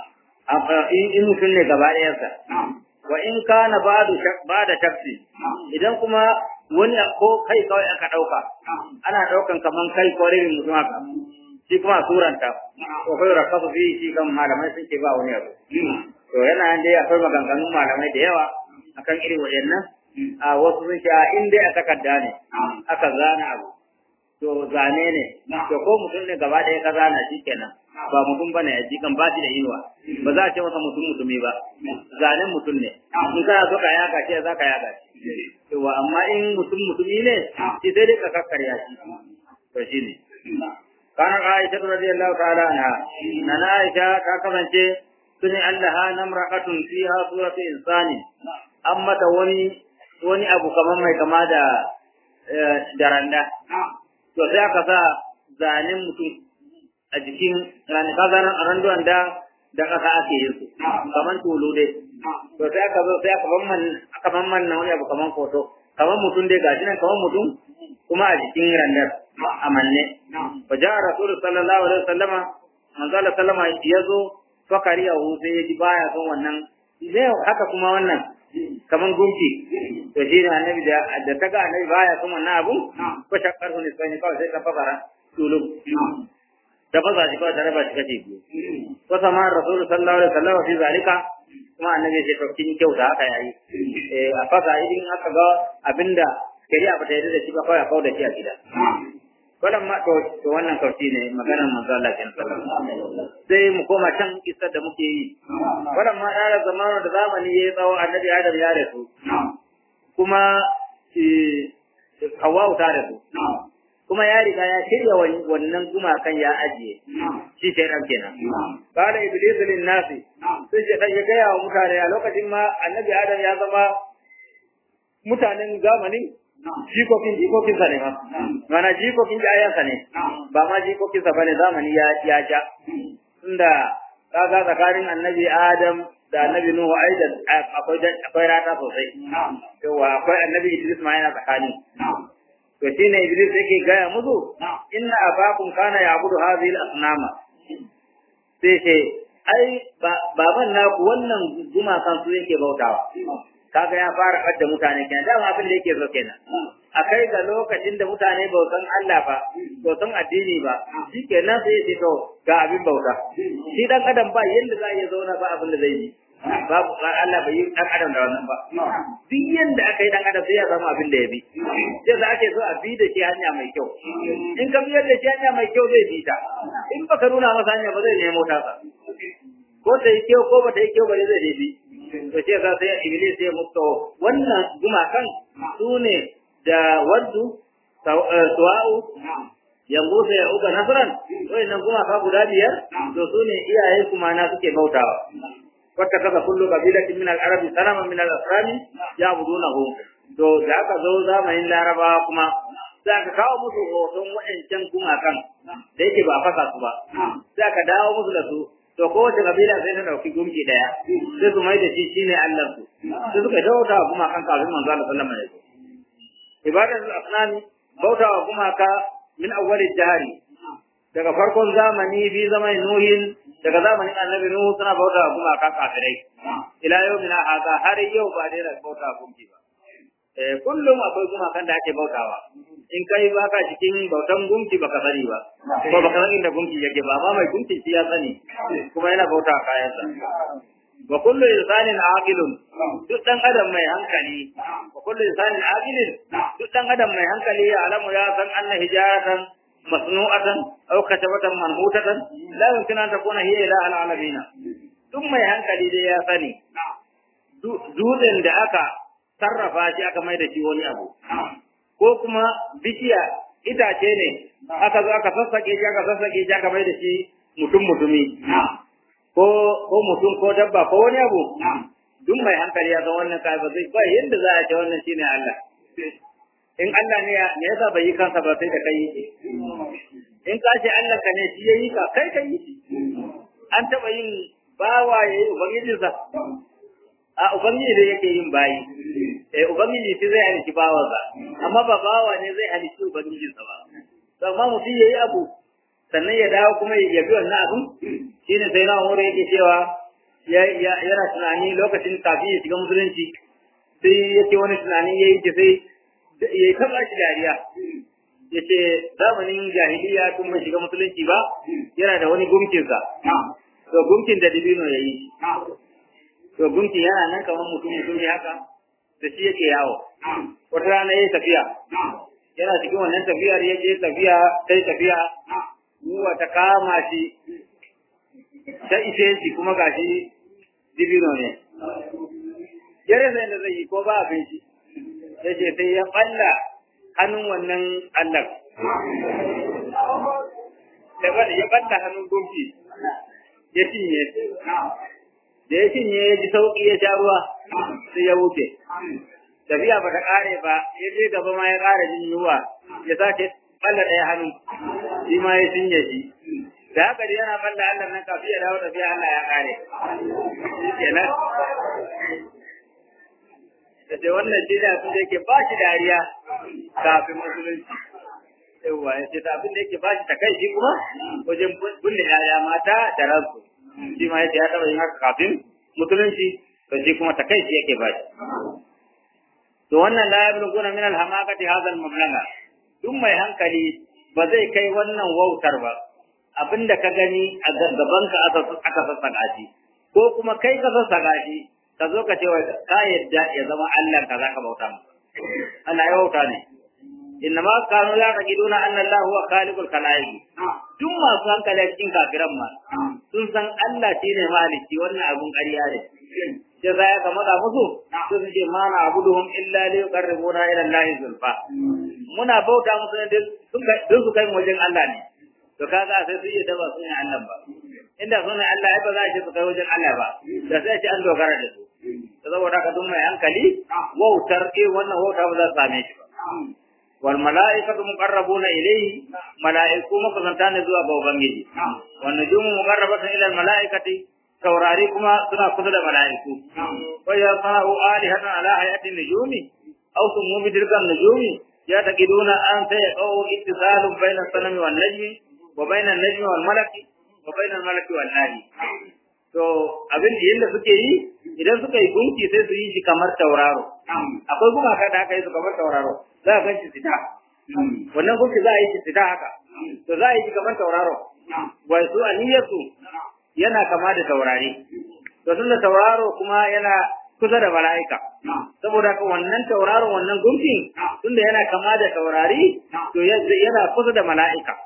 in mutum ne gaba ɗayansa wa in kana ba da shakki idan kuma wani ko kai kawai aka ɗauka ana ɗaukan kaman kai ko irin mutum haka shi kuma suranta to kai rakasu fi shi kan malamai sun ce ba wani abu to yana dai akwai maganganun malamai da yawa akan irin waɗannan a wasu sun ce in dai a takarda ne aka zana abu to zane ne to ko mutum ne gaba ɗaya ka zana shi kenan ba mutum bane ya ji kan ba shi da inuwa ba za a ce masa mutum mutumi ba zanen mutum ne in kana so ka yaka shi za ka yaka shi to amma in mutum mutumi ne shi sai dai ka kakkarya shi to shi ne kana Aisha radiyallahu ta'ala anha nana Aisha ta kasance suni Allah namra'atun fiha suratu insani amma ta wani wani abu kamar mai kama da daranda to sai aka sa zanen mutum a jikin kazaran randuwan da da kasa ake yin su kaman tulu dai to sai aka zo sai aka bamman aka bamman na wani abu kaman foto kaman mutum dai gashi nan kaman mutum kuma a jikin randar a manne fa ja rasul sallallahu alaihi wasallama manzo Allah sallama yazo fakari ya sai ya ji baya son wannan me haka kuma wannan kaman gunki to shi ne annabi da da ta ga annabi baya son wannan abu ko shakkar ne sai kawai sai ta fara tulu da ba za shi ba tare ba shi kace biyu ko sama rasul sallallahu alaihi wasallam fi zalika kuma annabi ya ce kin kyauta haka yayi eh a fasa idan aka ga abinda shari'a ba ta yarda da shi ba kawai a kauda shi a gida wannan ma to wannan kauci ne maganar manzo Allah kin sai mu koma can kisar da muke yi wannan ma da zamanin da zamani yayi tsawo annabi Adam ya rasu kuma Hawwa ta rasu kuma ya riga ya shirya wannan gumakan ya ajiye shi sai ran kenan qala iblis lin nasi sai ya kai gaya wa mutane a lokacin ma annabi adam ya zama mutanen zamanin jikokin jikokin sa ne ma mana jikokin ayansa ne ba ma jikokin sa bane zamani ya ya ja tunda kaga tsakanin annabi adam da annabi nuhu ai da akwai akwai rata sosai yawa akwai annabi idris ma yana tsakani to shine iblis yake gaya musu inna abakum kana ya'budu hadhihi al-asnama sai ce ai baban naku wannan gumakan su yake bautawa kaga ya fara kadda mutane kenan dama abin da yake so kenan akai ga lokacin da mutane ba san Allah ba ba san addini ba shikenan sai ya to ga abin bauta shi dan adam ba yanda za ya zauna ba abin da zai yi babu Allah bai yi dan adam da wannan ba duk yanda aka yi dan adam sai ya samu abin da ya bi sai za ake so a bi da shi hanya mai kyau in ka biyar da shi hanya mai kyau zai bi ta in baka nuna masa hanya ba zai nemo ta sa ko ta yi kyau ko ba ta yi kyau ba zai bi to ce za sai iblis sai mutu wannan gumakan su ne da waddu suwa'u yanzu sai ya uga nasran wayannan gumaka guda biyar to su ne iyaye kuma na suke bautawa wata kasa kullu qabilatin min al-arab sanama min al-asrami ya'budunahu to da aka zo zamanin larabawa kuma za ka kawo musu hoton waɗancan gumakan da yake ba fasa su ba za ka dawo musu da su to kowace kabila sai ta dauki gumki daya sai su mai da shi shine Allah su sai suka bauta wa gumakan kafin manzo Allah sallallahu alaihi wasallam ibadatul asnami bauta wa gumaka min awwalid dahri daga farkon zamani bi zamanin nuhin daga zamanin annabi nuhu suna bauta wa gumaka kafirai ila yau mina haka har yau ba dai bauta wa gumki ba eh kullum akwai gumakan da ake bautawa in kai baka cikin bautan gumki baka sani ba ko baka san inda gumki yake ba amma mai gumki shi ya sani kuma yana bauta kayansa wa kullu insanin aqilun duk dan adam mai hankali wa kullu insanin aqilin duk dan adam mai hankali ya alamu ya san anna hijaratan masnu'atan aw katabatan manhutatan la yumkin an takuna hiya ilaha alamin duk mai hankali dai ya sani dutsen da aka sarrafa shi aka mai da shi wani abu ko kuma bishiya itace ne aka zo aka sassake shi aka sassake shi aka mai da shi mutum mutumi ko ko mutum ko dabba ko wani abu duk mai hankali ya san wannan kai ba zai ba yanda za a ce wannan shine Allah in Allah ne ya me yasa bai yi kansa ba sai da kai yi in ka ce Allah ka ne shi yayi ka kai kai yi an taba yin bawa yayi ubangijinsa a ubangiji da yake yin bayi eh ubangiji shi zai halici bawansa amma ba bawa ne zai halici ubangijinsa ba to amma mutum yayi abu sannan ya dawo kuma ya bi wannan abun shine sai na umar yake cewa yana tunani lokacin kafin ya shiga musulunci sai yake wani tunani ya yi sai ya taba shi dariya ya ce zamanin jahiliya tun bai shiga musulunci ba yana da wani gumkinsa to gumkin da dibino ya yi to gumkin yana nan kamar mutum mutum ne haka da shi yake yawo wata rana ya yi tafiya yana cikin wannan tafiyar ya je tafiya sai tafiya ruwa ta kama shi ta ishe shi kuma gashi dibino ne ya rasa yadda zai yi ko ba abin shi ya ce sai ya balla hannun wannan allah ya balla hannun gunki ya cinye da ya cinye ya ji sauƙi ya sha ruwa sai ya wuce tafiya ba ta ƙare ba ya je gaba ma ya ƙara jin yunwa ya sake balla ɗaya hannu shi ma ya cinye shi da haka dai yana balla Allah nan kafin ya dawo tafiya Allah ya ƙare kenan da sai wannan shi da abin da yake ba shi dariya kafin musulunci yawwa ya ce abin da yake ba shi takaici kuma wajen binne yaya mata da ransu shi ma yace ya taɓa yin haka kafin musulunci to shi kuma takaici yake ba shi to wannan la yabluguna min al-hamaqati hadha al-mamlaga duk mai hankali ba zai kai wannan wautar ba abinda ka gani a gaban ka aka aka sassaka shi ko kuma kai ka sassaka shi ka zo ka ce ka yadda ya zama Allah ka zaka bauta masa Allah ya bauta ne innama kanu la taqiduna anna Allah huwa khaliqul khalaiq duk masu hankali a cikin kafiran ma sun san Allah shine maliki wannan abun ƙarya ne sai za ya kamata musu su ce ma na abuduhum illa li yuqarribuna ila Allah zulfa muna bauta musu ne don su kai mu wajen Allah ne to kaga sai su yi da ba su ne Allah ba inda su ne Allah ba za a ce su kai wajen Allah ba da sai ce an dogara da su to saboda haka duk mai hankali wautar eh wannan wauta ba za su same shi ba wal mala'ikatu muqarrabuna ilayhi mala'iku makusanta ne zuwa ga ubangiji wan nujumu muqarrabatun ila al mala'ikati taurari kuma suna kusa da mala'iku wa ya sana'u alihatan ala hayati nujumi aw sumu bi tilka nujumi ya taqiduna an sayaqau ittisalun bayna sanami wan najmi wa bayna an-najmi wal malaki wa bayna al-malaki wan nahi to abin da yanda suke yi idan suka yi gunki sai su yi shi kamar tauraro akwai gumaka da aka yi su kamar tauraro za a gan shi fita wannan gunki za a yi shi fita haka to za a yi shi kamar tauraro wai su aniyarsu yana kama da taurari to tun da tauraro kuma yana kusa da mala'ika saboda haka wannan tauraro wannan gunkin tunda yana kama da taurari to yana kusa da mala'ika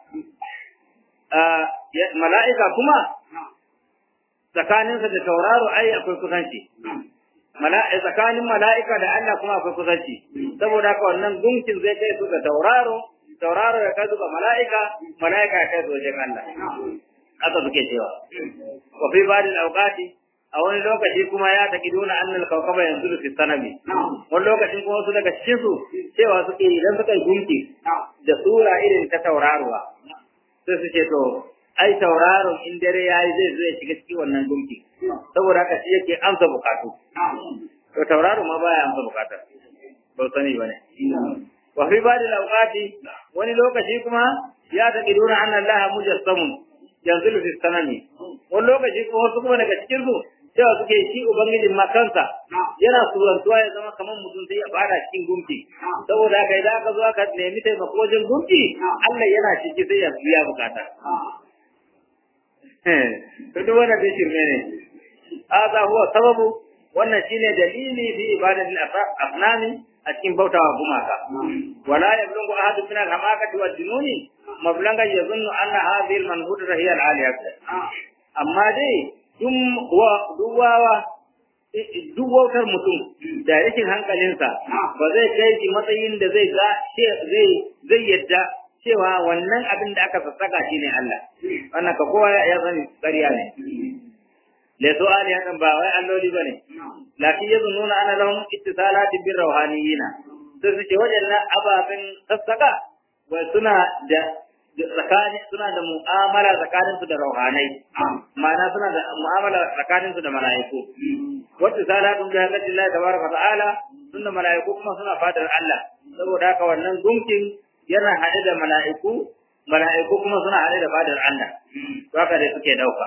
mala'ika kuma tsakaninsa da tauraro ai akwai kusanci tsakanin mala'ika da Allah kuma akwai kusanci saboda haka wannan gunkin zai kai su ga tauraro tauraro ya kai su ga mala'ika mala'ika ya kai su wajen Allah haka suke cewa wa fi ba'dil awqati a wani lokaci kuma ya taki duna annal kawkaba yanzu fi sanami wani lokacin kuma su daga cikin su cewa suke idan suka yi gunki da sura irin ta tauraruwa sai su ce to ai tauraron in dare ya yi zai zai shiga cikin wannan gunki saboda haka shi yake amsa bukatu to tauraro ma baya amsa bukata ba sani bane wa fi ba'dil awqati wani lokaci kuma ya taki duna anna allaha mujassamun yanzu fi sanami wani lokaci kuma wasu kuma daga cikin su cewa suke shi ubangijin ma kansa yana surantuwa ya zama kamar mutum sai ya fara cikin gumki saboda haka idan aka zo aka nemi taimako wajen gumki Allah yana ciki sai ya biya bukata to duk wannan bai shirme ne hadha huwa sababu wannan shine dalili fi ibadatil asnami a cikin bautawa gumaka wala yablughu ahadun min al-hamakati wal jununi mablanga yazunnu anna hadhihi al-manhudata hiya al-aliyah amma dai duk wawa duk wautar mutum da rashin hankalinsa ba zai kai shi matsayin da zai ga zai zai yadda cewa wannan abin da aka sassaka shi ne Allah wannan ka kowa ya sani ƙarya ne le su alihatan ba wai alloli bane lakin yazunnuna ana lahum ittisalatin bir rawhaniyina sai su ce waɗannan ababen sassaka wai suna da tsakanin suna da mu'amala tsakanin su da rauhanai ma'ana suna da mu'amala tsakanin su da mala'iku wata salatun da hakatin Allah tabaraka ta'ala sun da mala'iku kuma suna fadar Allah saboda haka wannan gunkin yana haɗe da mala'iku mala'iku kuma suna haɗe da fadar Allah to haka dai suke dauka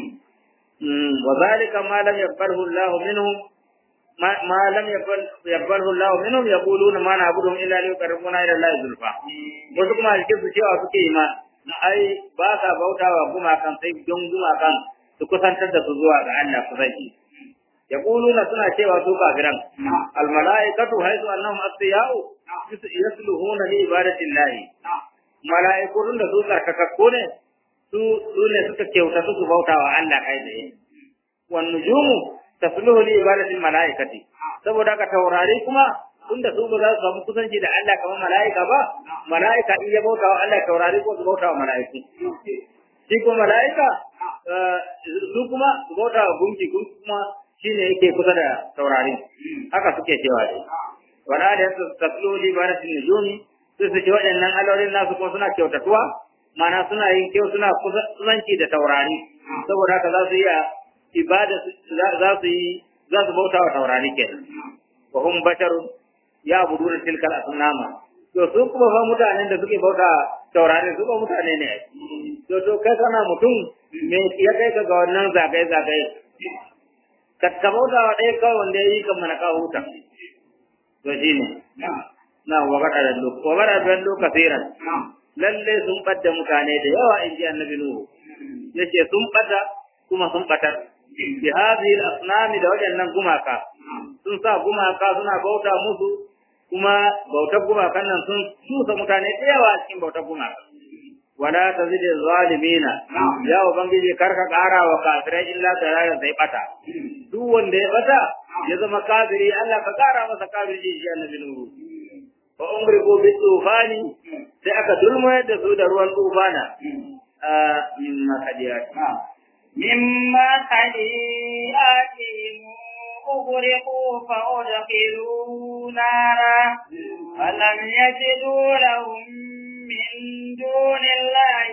wa zalika ma lam yaqbalu Allah minhum ما لم يقبل يقبله الله منهم يقولون ما نعبدهم الا ليقربونا الى الله زلفى wasu kuma alke su cewa suke yi ma ai ba sa bautawa gumakan sai don gumakan su kusantar da su zuwa ga Allah kusanci yaquluna suna cewa su kafiran al malaikatu haythu annahum asfiya'u yasluhuna li ibadati Allah malaikun da su karkakakku ne su su ne suka kyauta su bautawa Allah kai tsaye wan nujumu tasluhu li ibadati malaikati saboda ka taurari kuma tunda su ba za su samu kusanci da Allah kamar malaika ba malaika in ya bauta wa Allah taurari ko su bauta wa malaiku shi ko malaika su kuma su bauta wa gunki kuma shine yake kusa da taurari haka suke cewa dai wala da tasluhu li ibadati nujumi su su ce waɗannan alolin nasu kuma suna kyautatuwa mana suna yin kyau suna kusanci da taurari saboda haka za su iya ibada za su yi za su bauta wa taurari kenan wa hum basharun ya buduna tilkal asnama to su kuma fa mutanen da suke bauta taurari su ba mutane ne to to kai kana mutum me ya kai ka ga wannan zagaye zagaye ka ka bauta wa ɗaya kawai wanda ya yi kan mana ka huta to shine na wa gada da lu wa gada da lu kasiran lalle sun badda mutane da yawa in ji annabi nuhu yace sun bada kuma sun batar bi hadhihi al-asnam da wadannan gumaka sun sa gumaka suna bauta musu kuma bautar gumakan nan sun tusa mutane da yawa cikin bautar gumaka wala tazid zalimina ya ubangiji karka kara wa kafirai illa darara sai bata duk wanda ya bata ya zama kafiri Allah ka kara masa kafiri shi annabi nuru wa umriku bi tufani sai aka dulmayar da su da ruwan tufana a mimma kadiyat مما خليئاتهم أغرقوا فأدخلوا نارا فلم يجدوا لهم من دون الله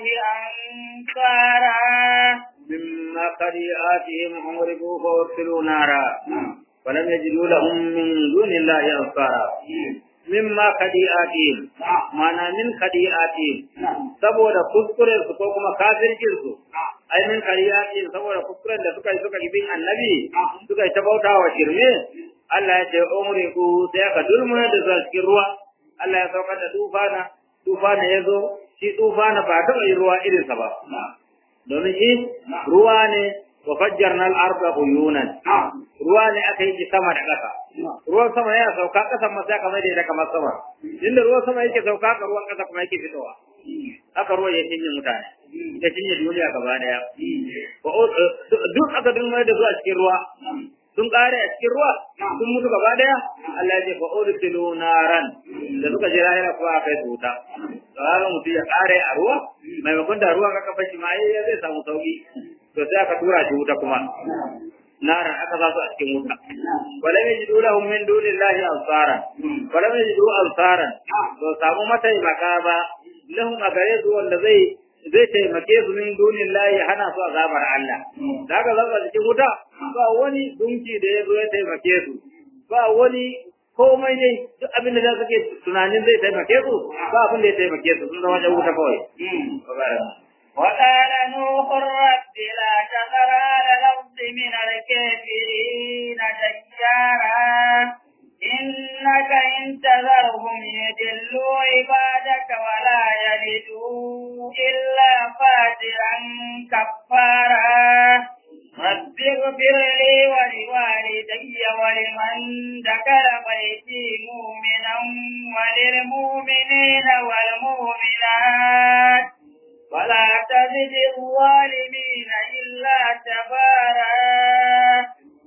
أنصارا مما خليئاتهم أغرقوا فأدخلوا نارا ولم يجدوا لهم من دون الله أنصارا mimma kadi'atihim mana min kadi'atihim saboda kuskuren su ko kuma kafircin su ai min kadi'atihim saboda kuskuren da suka yi suka bin annabi suka yi ta bauta wa shirme Allah ya ce umri ku sai aka dulmuna da zuwa cikin ruwa Allah ya saukar da tufana tufana ya zo shi tufana ba taɓa yi ruwa irinsa ba domin shi ruwa ne wa fajjarna al-arda uyunan ruwa ne aka yi sama da ƙasa ruwan sama yana sauka ƙasan ma sai kamar da kamar sama inda ruwan sama yake sauka ka ruwan ƙasa kuma yake fitowa haka ruwa ya cinye mutane ya cinye duniya gaba daya duk aka dulmar da zuwa cikin ruwa sun kare a cikin ruwa sun mutu gaba daya Allah ya ce fa udkhilu naran da suka je lahira kuwa aka yi wuta to haka mutum ya kare a ruwa maimakon da ruwa ka kafa shi ma ai zai samu sauki to sai aka tura shi wuta kuma naran aka sa su a cikin wuta wala yajidu lahum min dunillahi ansara wala yajidu ansaran to samu mataimaka ba lahum a gare su wanda zai zai taimake su min dunin layi hana su azabar Allah. Da haka zaka cikin wuta ba wani dunki da ya zo ya taimake su ba wani komai ne duk abin da suke tunanin zai taimake su ba abin da ya taimake su sun zama wuta kawai. وقال نوح رب لا تذر على الأرض من الكافرين ديارا إنك إن تذرهم يدلوا عبادك ولا يلدوا إلا فاجرا كفارا رب اغفر لي ولوالدي ولمن دخل بيتي مؤمنا وللمؤمنين والمؤمنات ولا تزد الظالمين إلا تبارا قال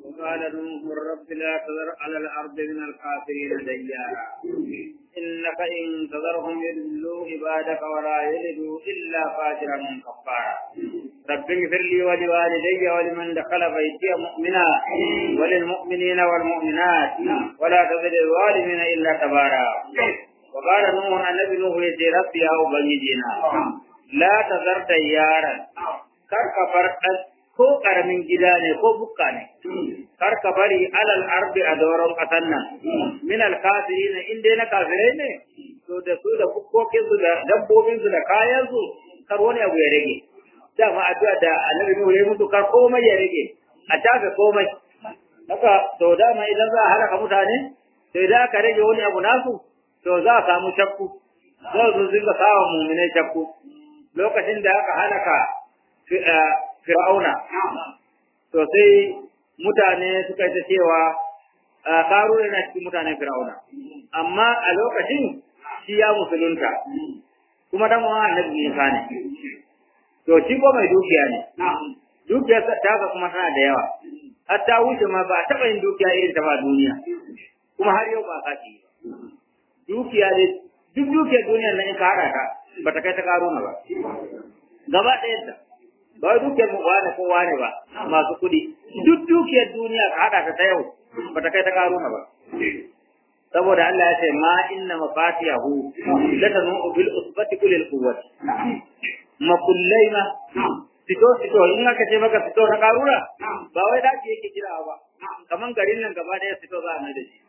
نوح رب لا تذر على الأرض من الكافرين ديارا إنك إن تذرهم يضلوا عبادك ولا يلدوا إلا فاجرا كفارا رب اغفر لي ولوالدي ولمن دخل بيتي مؤمنا وللمؤمنين والمؤمنات ولا تزد الظالمين إلا تبارا وقال نوح النبي نوح يتي ربي يا أبنجينا لا تذر ديارا كركفر ko karamin gida ne ko bukka ne kar ka bari alal ardi a doron kasan nan min al kafirin in dai na kafirai ne to da su da bukkokin su da dabbobin su da kayan su kar wani abu ya rage dama addu'a da annabi Nuhu ya mutu kar komai ya rage a tafi komai haka to dama idan za a halaka mutane to idan aka rage wani abu nasu to za a samu shakku za su dinga sawa muminai shakku lokacin da aka halaka fir'auna to sai mutane suka yi ta cewa karuna na cikin mutanen fir'auna amma a lokacin shi ya musulunta kuma dan wa annabi Isa ne to shi ko mai dukiya ne dukiyar ta ga kuma tana da yawa har ta wuce ma ba taɓa yin dukiya irin ta ba duniya kuma har yau ba ka ci dukiya ne duk dukiyar duniyar nan in ka haɗa ta ba ta kai ta karuna ba gaba ɗayan ta ba dukiyar mu wane ko wane ba masu kuɗi duk dukiyar duniya ka haɗa ta ta yau ba ta kai ta karuna ba saboda Allah ya ce ma inna mafatihahu latanu bil usbati kulil quwwati makullai ma fito fito in aka ce maka fito na karuna ba wai daki yake kira ba kaman garin nan gaba daya fito za a mai da shi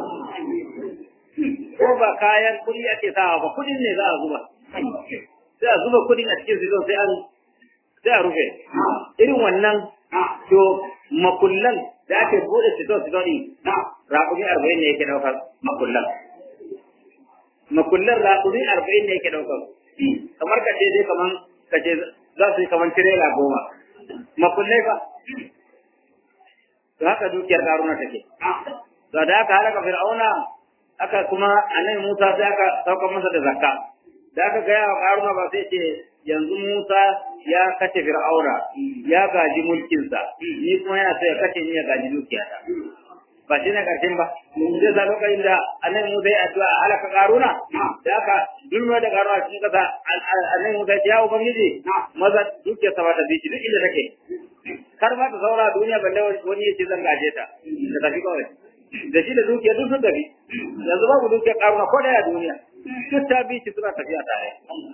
ko ba kayan kuɗi ake sawa ba kuɗin ne za a zuba sai a zuba kuɗin a cikin fito sai an sai a rufe irin wannan to makullan da ake bude fito fito din raƙumi arba'in ne yake ɗaukar makullan makullan raƙumi arba'in ne yake ɗaukar kamar ka ce dai kaman ka ce za su yi kaman tirela goma makullai fa to haka dukiyar karuna take to da aka halaka fir'auna aka kuma annabi Musa sai aka saukar masa da zakka da aka gaya wa karuna ba sai ce yanzu Musa ya kace Fir'auna ya gaji mulkinsa ni kuma yana so ya kace ni ya gaji dukiyata ba shi ne karshen ba zai sa lokacin da annabi Musa ya addu'a halaka Karuna da aka dulma da Karuna cikin kasa annabi Musa ya ubangiji maza dukiyarsa ba ta bi shi duk inda take kar ma ta saura duniya balle wani ya ce zan gaje ta da tafi kawai da shi da dukiyar duk sun tafi yanzu babu dukiyar Karuna ko daya duniya duk ta bi shi suna tafiya tare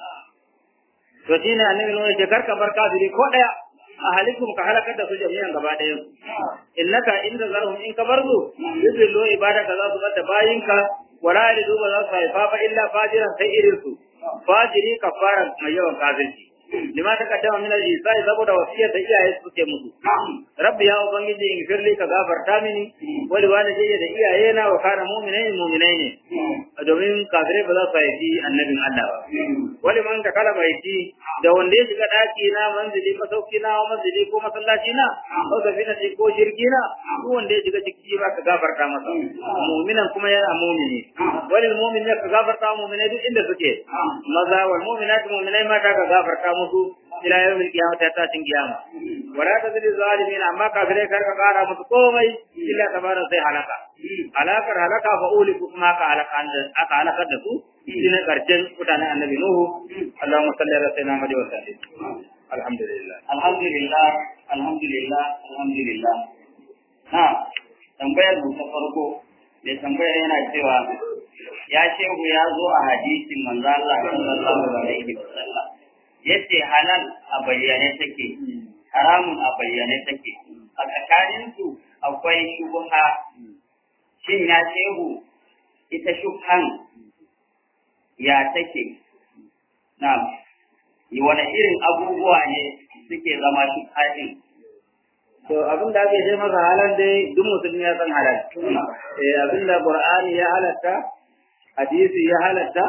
to shi ne annabi nuna ce karka bar kafiri ko daya a halikum ka halakar da su jami'an gaba ɗaya innaka inda zarhum in ka bar su yudillu ibadaka za su bada bayinka wala yalidu ba za su haifa ba illa fajiran sai irin su fajiri kafara mai yawan kafirci lima ta kaddama min al-isai saboda wasiyar da iyaye suke musu rabbi ya ubangiji in firli ka gafarta mini wali walidayya da iyaye na wa kana mu'minai mu'minai ne domin kafirai ba za su haifi annabin Allah ba wali man ta kala baiti da wanda ya shiga daki na manzili masauki na manzili ko masallaci na ko safina ce ko jirgi na duk wanda ya shiga ciki ba ka gafarta masa mu'minan kuma yana mu'mini wali mu'min ne ka gafarta mu'minai duk inda suke maza wal mu'minat mu'minai mata ka gafarta musu ila yawmil qiyamah ta tashin kiyama wala tazidi zalimin amma kafirai kar ka kara musu komai illa tabara sai halaka halakar halaka fa uliku kuma ka halaka aka halakar da su shine karshen mutanen annabi nuhu allahumma salli ala sayyidina muhammad wa sallim alhamdulillah alhamdulillah alhamdulillah alhamdulillah na tambayar mu ta farko da tambayar yana cewa ya shehu ya zo a hadisin manzo Allah sallallahu alaihi wasallam yace halal a bayyane take haramun a bayyane take a tsakanin su akwai shubha shin ya shehu ita shubhan ya take na yi wani irin abubuwa ne suke zama shubha din to abin da ake ce masa halal dai duk musulmi ya san halal eh abin da qur'ani ya halatta hadisi ya halatta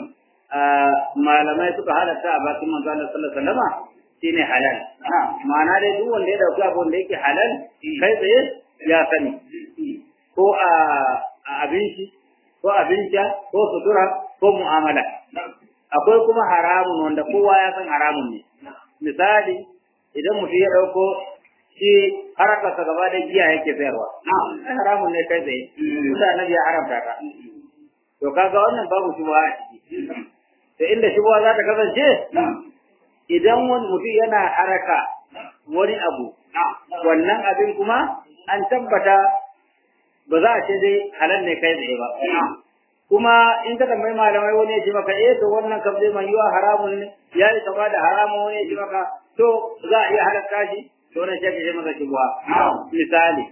malamai suka halatta a bakin manzo Allah sallallahu alaihi wasallam shine halal ma'ana dai duk wanda ya dauki abin da yake halal kai tsaye ya sani ko a abin shi ko abin sha ko sutura ko mu'amala akwai kuma haramun wanda kowa ya san haramun ne misali idan mutum ya dauko shi harakarsa gaba da giya yake sayarwa ai haramun ne kai tsaye tunda annabi ya haramta ta to kaga wannan babu shubha a ciki to inda shubha za ta kasance idan wani mutum yana haraka wani abu wannan abin kuma an tabbata ba za a ce dai halal ne kai tsaye ba kuma in ka tambayi malamai wani ya ce maka eh to wannan kam zai mai yiwa haramun ne ya yi kama da haramun wani ya ce maka to za a iya halatta shi to wannan shi ake ce masa shubha misali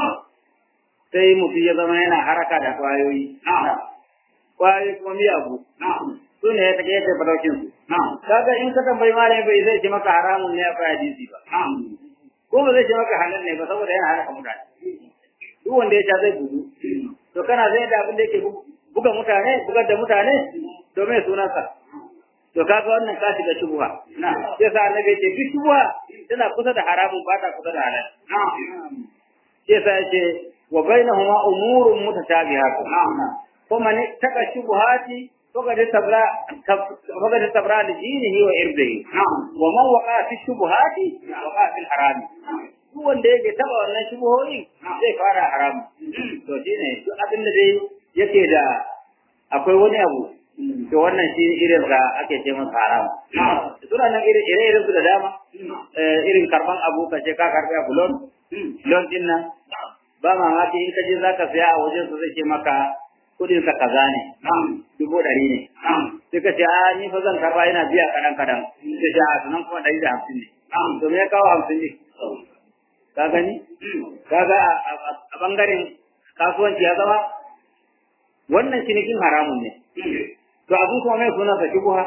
sai mutum ya zama yana haraka da kwayoyi kwayoyi kuma miyagu su ne ya take yadda faraukin su kaga in ka tambayi malami bai zai ce maka haramun ne akwai hadisi ba ko ba zai ce maka halal ne ba saboda yana haraka mutane duk wanda ya sha zai bugu to kana zai da abin da yake buga mutane bugar da mutane to me sunansa to kaga wannan ka shiga shubha sai sa annabi ce duk shubha tana kusa da haramun ba ta kusa da halal sai sa yace wa bainahuma umurun mutashabihatun kuma ne taka shubhati فقد استبرا فقد استبرا لدينه وإرضه ومن وقع في الشبهات وقع في الحرام duk wanda yake taba wannan shubuhoyi zai fara haram to shine duk abin da dai yake da akwai wani abu to wannan shi irin da ake ce masa haram suna nan irin ire irin su da dama irin karban abu ka ce ka karbi abu lon lon din nan ba mamaki in ka je zaka saya a wajen su zai ce maka kudin sa kaza ne dubu ɗari ne sai ka ce a ni fa zan karba ina biya kaɗan kaɗan sai ce a sunan kuma ɗari da hamsin ne to me ya kawo hamsin ne ka gani kaga a bangaren kasuwanci ya zama wannan cinikin haramun ne to abin kuma mai suna sa shubuha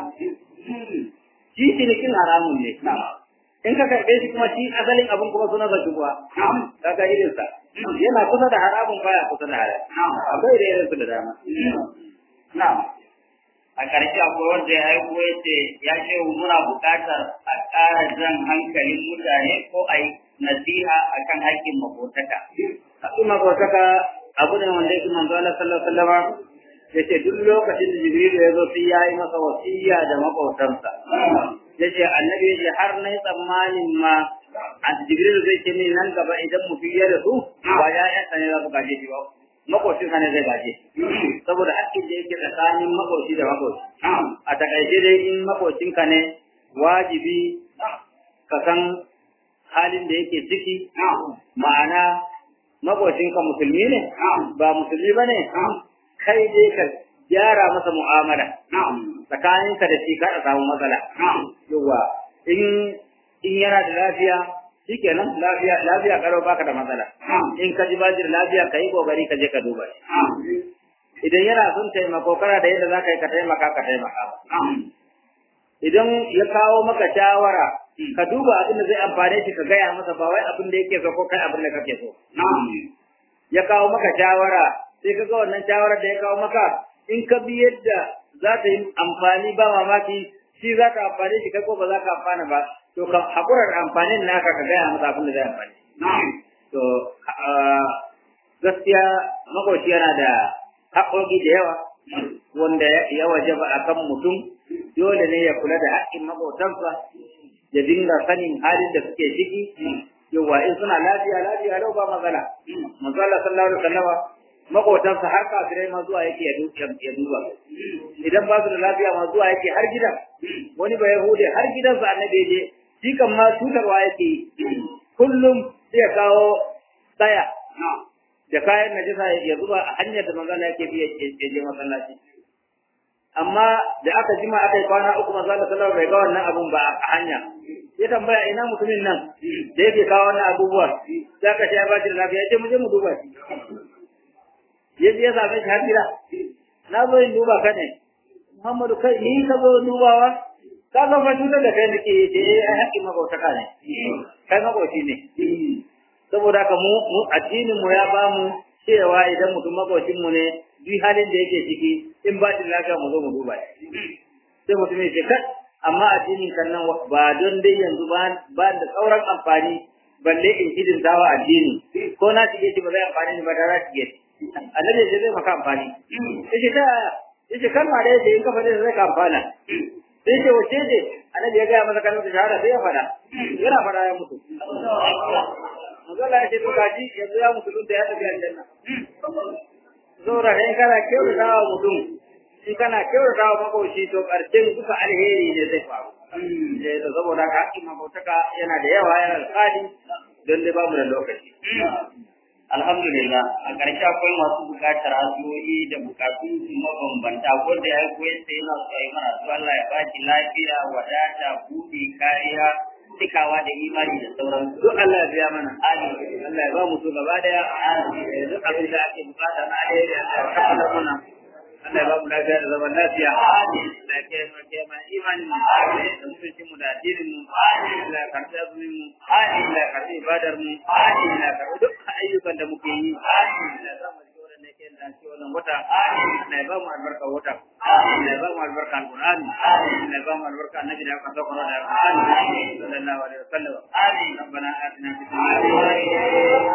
shi cinikin haramun ne in ka karɓe shi kuma shi asalin abin kuma suna sa shubuha kaga irinsa yana kusa da haramun baya kusa da halal akwai da irin su da dama na'am a ƙarshe akwai wanda ya aiko ya ce ya ce muna buƙatar a ƙara jan hankalin mutane ko a yi nasiha akan haƙƙin makotaka haƙƙin makotaka abu ne wanda yake manzo Allah sallallahu alaihi wasallam yace duk lokacin da Jibril ya zo sai yayi masa wasiya da makotansa yace annabi yace har nayi tsammanin ma a Jibril zai ce min nan gaba idan mutum ya rasu ba ya yanka ne za su gaje shi ba makocin ka ne zai gaje saboda haƙƙin da yake tsakanin makoci da makoci a takaice dai in makocin ka ne wajibi ka san halin da yake ciki ma'ana makocinka musulmi ne ba musulmi ba ne kai dai ka gyara masa mu'amala tsakaninka da shi kada samu matsala yawa in in yana da lafiya shikenan lafiya lafiya karo baka da matsala in ka ji bajir lafiya kai kokari ka je ka duba shi idan yana son taimako kana da yadda zaka yi ka taimaka ka taimaka idan ya kawo maka shawara ka duba abin da zai amfane shi ka gaya masa ba wai abin da yake so ko kai abin da kake so ya kawo maka shawara sai ka ga wannan shawarar da ya kawo maka in ka bi yadda za ta yi amfani ba mamaki shi za ka amfane shi kai ko ba za ka amfana ba to ka hakurar amfanin naka ka gaya masa abin da zai amfani to gaskiya makoci yana da haƙoƙi da yawa wanda ya wajaba akan mutum dole ne ya kula da haƙƙin maƙotansa ya dinga sanin halin da suke ciki yawa in suna lafiya lafiya lau ba magana manzo Allah sallallahu alaihi wasallam maƙotansa har kafirai ma zuwa yake ya duba idan ba su da lafiya ma zuwa yake har gidan wani ba yahude har gidansa annabi je shi kan ma cutarwa yake kullum sai ya kawo tsaya da kayan najasa ya zuba a hanyar da manzo Allah yake bi ya je masallaci amma da aka jima aka yi kwana uku manzo Allah sallallahu alaihi bai ga wannan abun ba a hanya ya tambaya ina mutumin nan da yake kawo wannan abubuwa sai aka ce ya ba shi da lafiya ya ce mu je mu duba shi ya je ya same shi har gida na zo in duba ka ne Muhammadu kai ni ka zo dubawa ka ga fa cutar da kai nake ce eh ai haƙƙin mabautaka ne kai mabauci ne saboda haka mu mu addinin mu ya bamu cewa idan mutum makocin mu ne duk halin da yake ciki in ba shi lafiya mu zo mu duba shi sai mutum ya ce kai amma addinin kan nan ba don dai yanzu ba ba da sauran amfani balle in hidin dawa addini ko na shige shi ba zai amfani ni ba da za shige shi annabi ya ce zai maka amfani yace ta yace kalma da yace in ka faɗi zai ka amfana sai ce wace ce annabi ya gaya masa kalmar shahada sai ya fada yana fada ya mutu manzo Allah ya ce to kaji yanzu ya mutu da ya tafi aljanna zora kai kana kyautata wa mutum in kana kyautata wa makoci to karshen duka alheri ne zai faru eh to saboda ka hakkin makotaka yana da yawa yana da tsari don dai babu da lokaci Alhamdulillah a ƙarshe akwai masu buƙatar addu'o'i da buƙatun su mabambanta wanda ya koyar da yana so yi mana su Allah ya baki lafiya wadata buɗe kariya cikawa da imani da sauran duk Allah ya biya mana Amin. Allah ya ba mu su gaba daya Eh, duk abin da ake bukata na alheri Allah ya kammala mana Allah ya ba mu lafiya da zaman lafiya Amin. Allah ya kiyaye mu kiyaye mana imanin mu da mutuncin mu da addinin mu Allah ya karɓi azumin mu Allah ya karɓi ibadar mu Allah ya karɓi duk ayyukan da muke yi Allah ya sa mu cikin wannan yake da cikin wannan wata Allah ya ba mu albarka wata Allah ya ba mu albarka alqur'ani Allah ya ba mu albarka annabi da aka sauka da alqur'ani sallallahu alaihi wasallam Amin. ربنا آتنا في الدنيا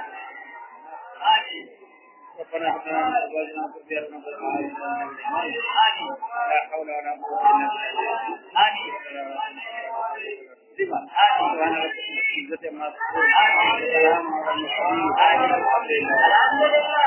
ربنا هب لنا من ازواجنا وذرياتنا قرة اعين لا حول ولا قوة الا بالله Amin. سبحان ربك رب العزة عما يصفون وسلام على المرسلين الحمد لله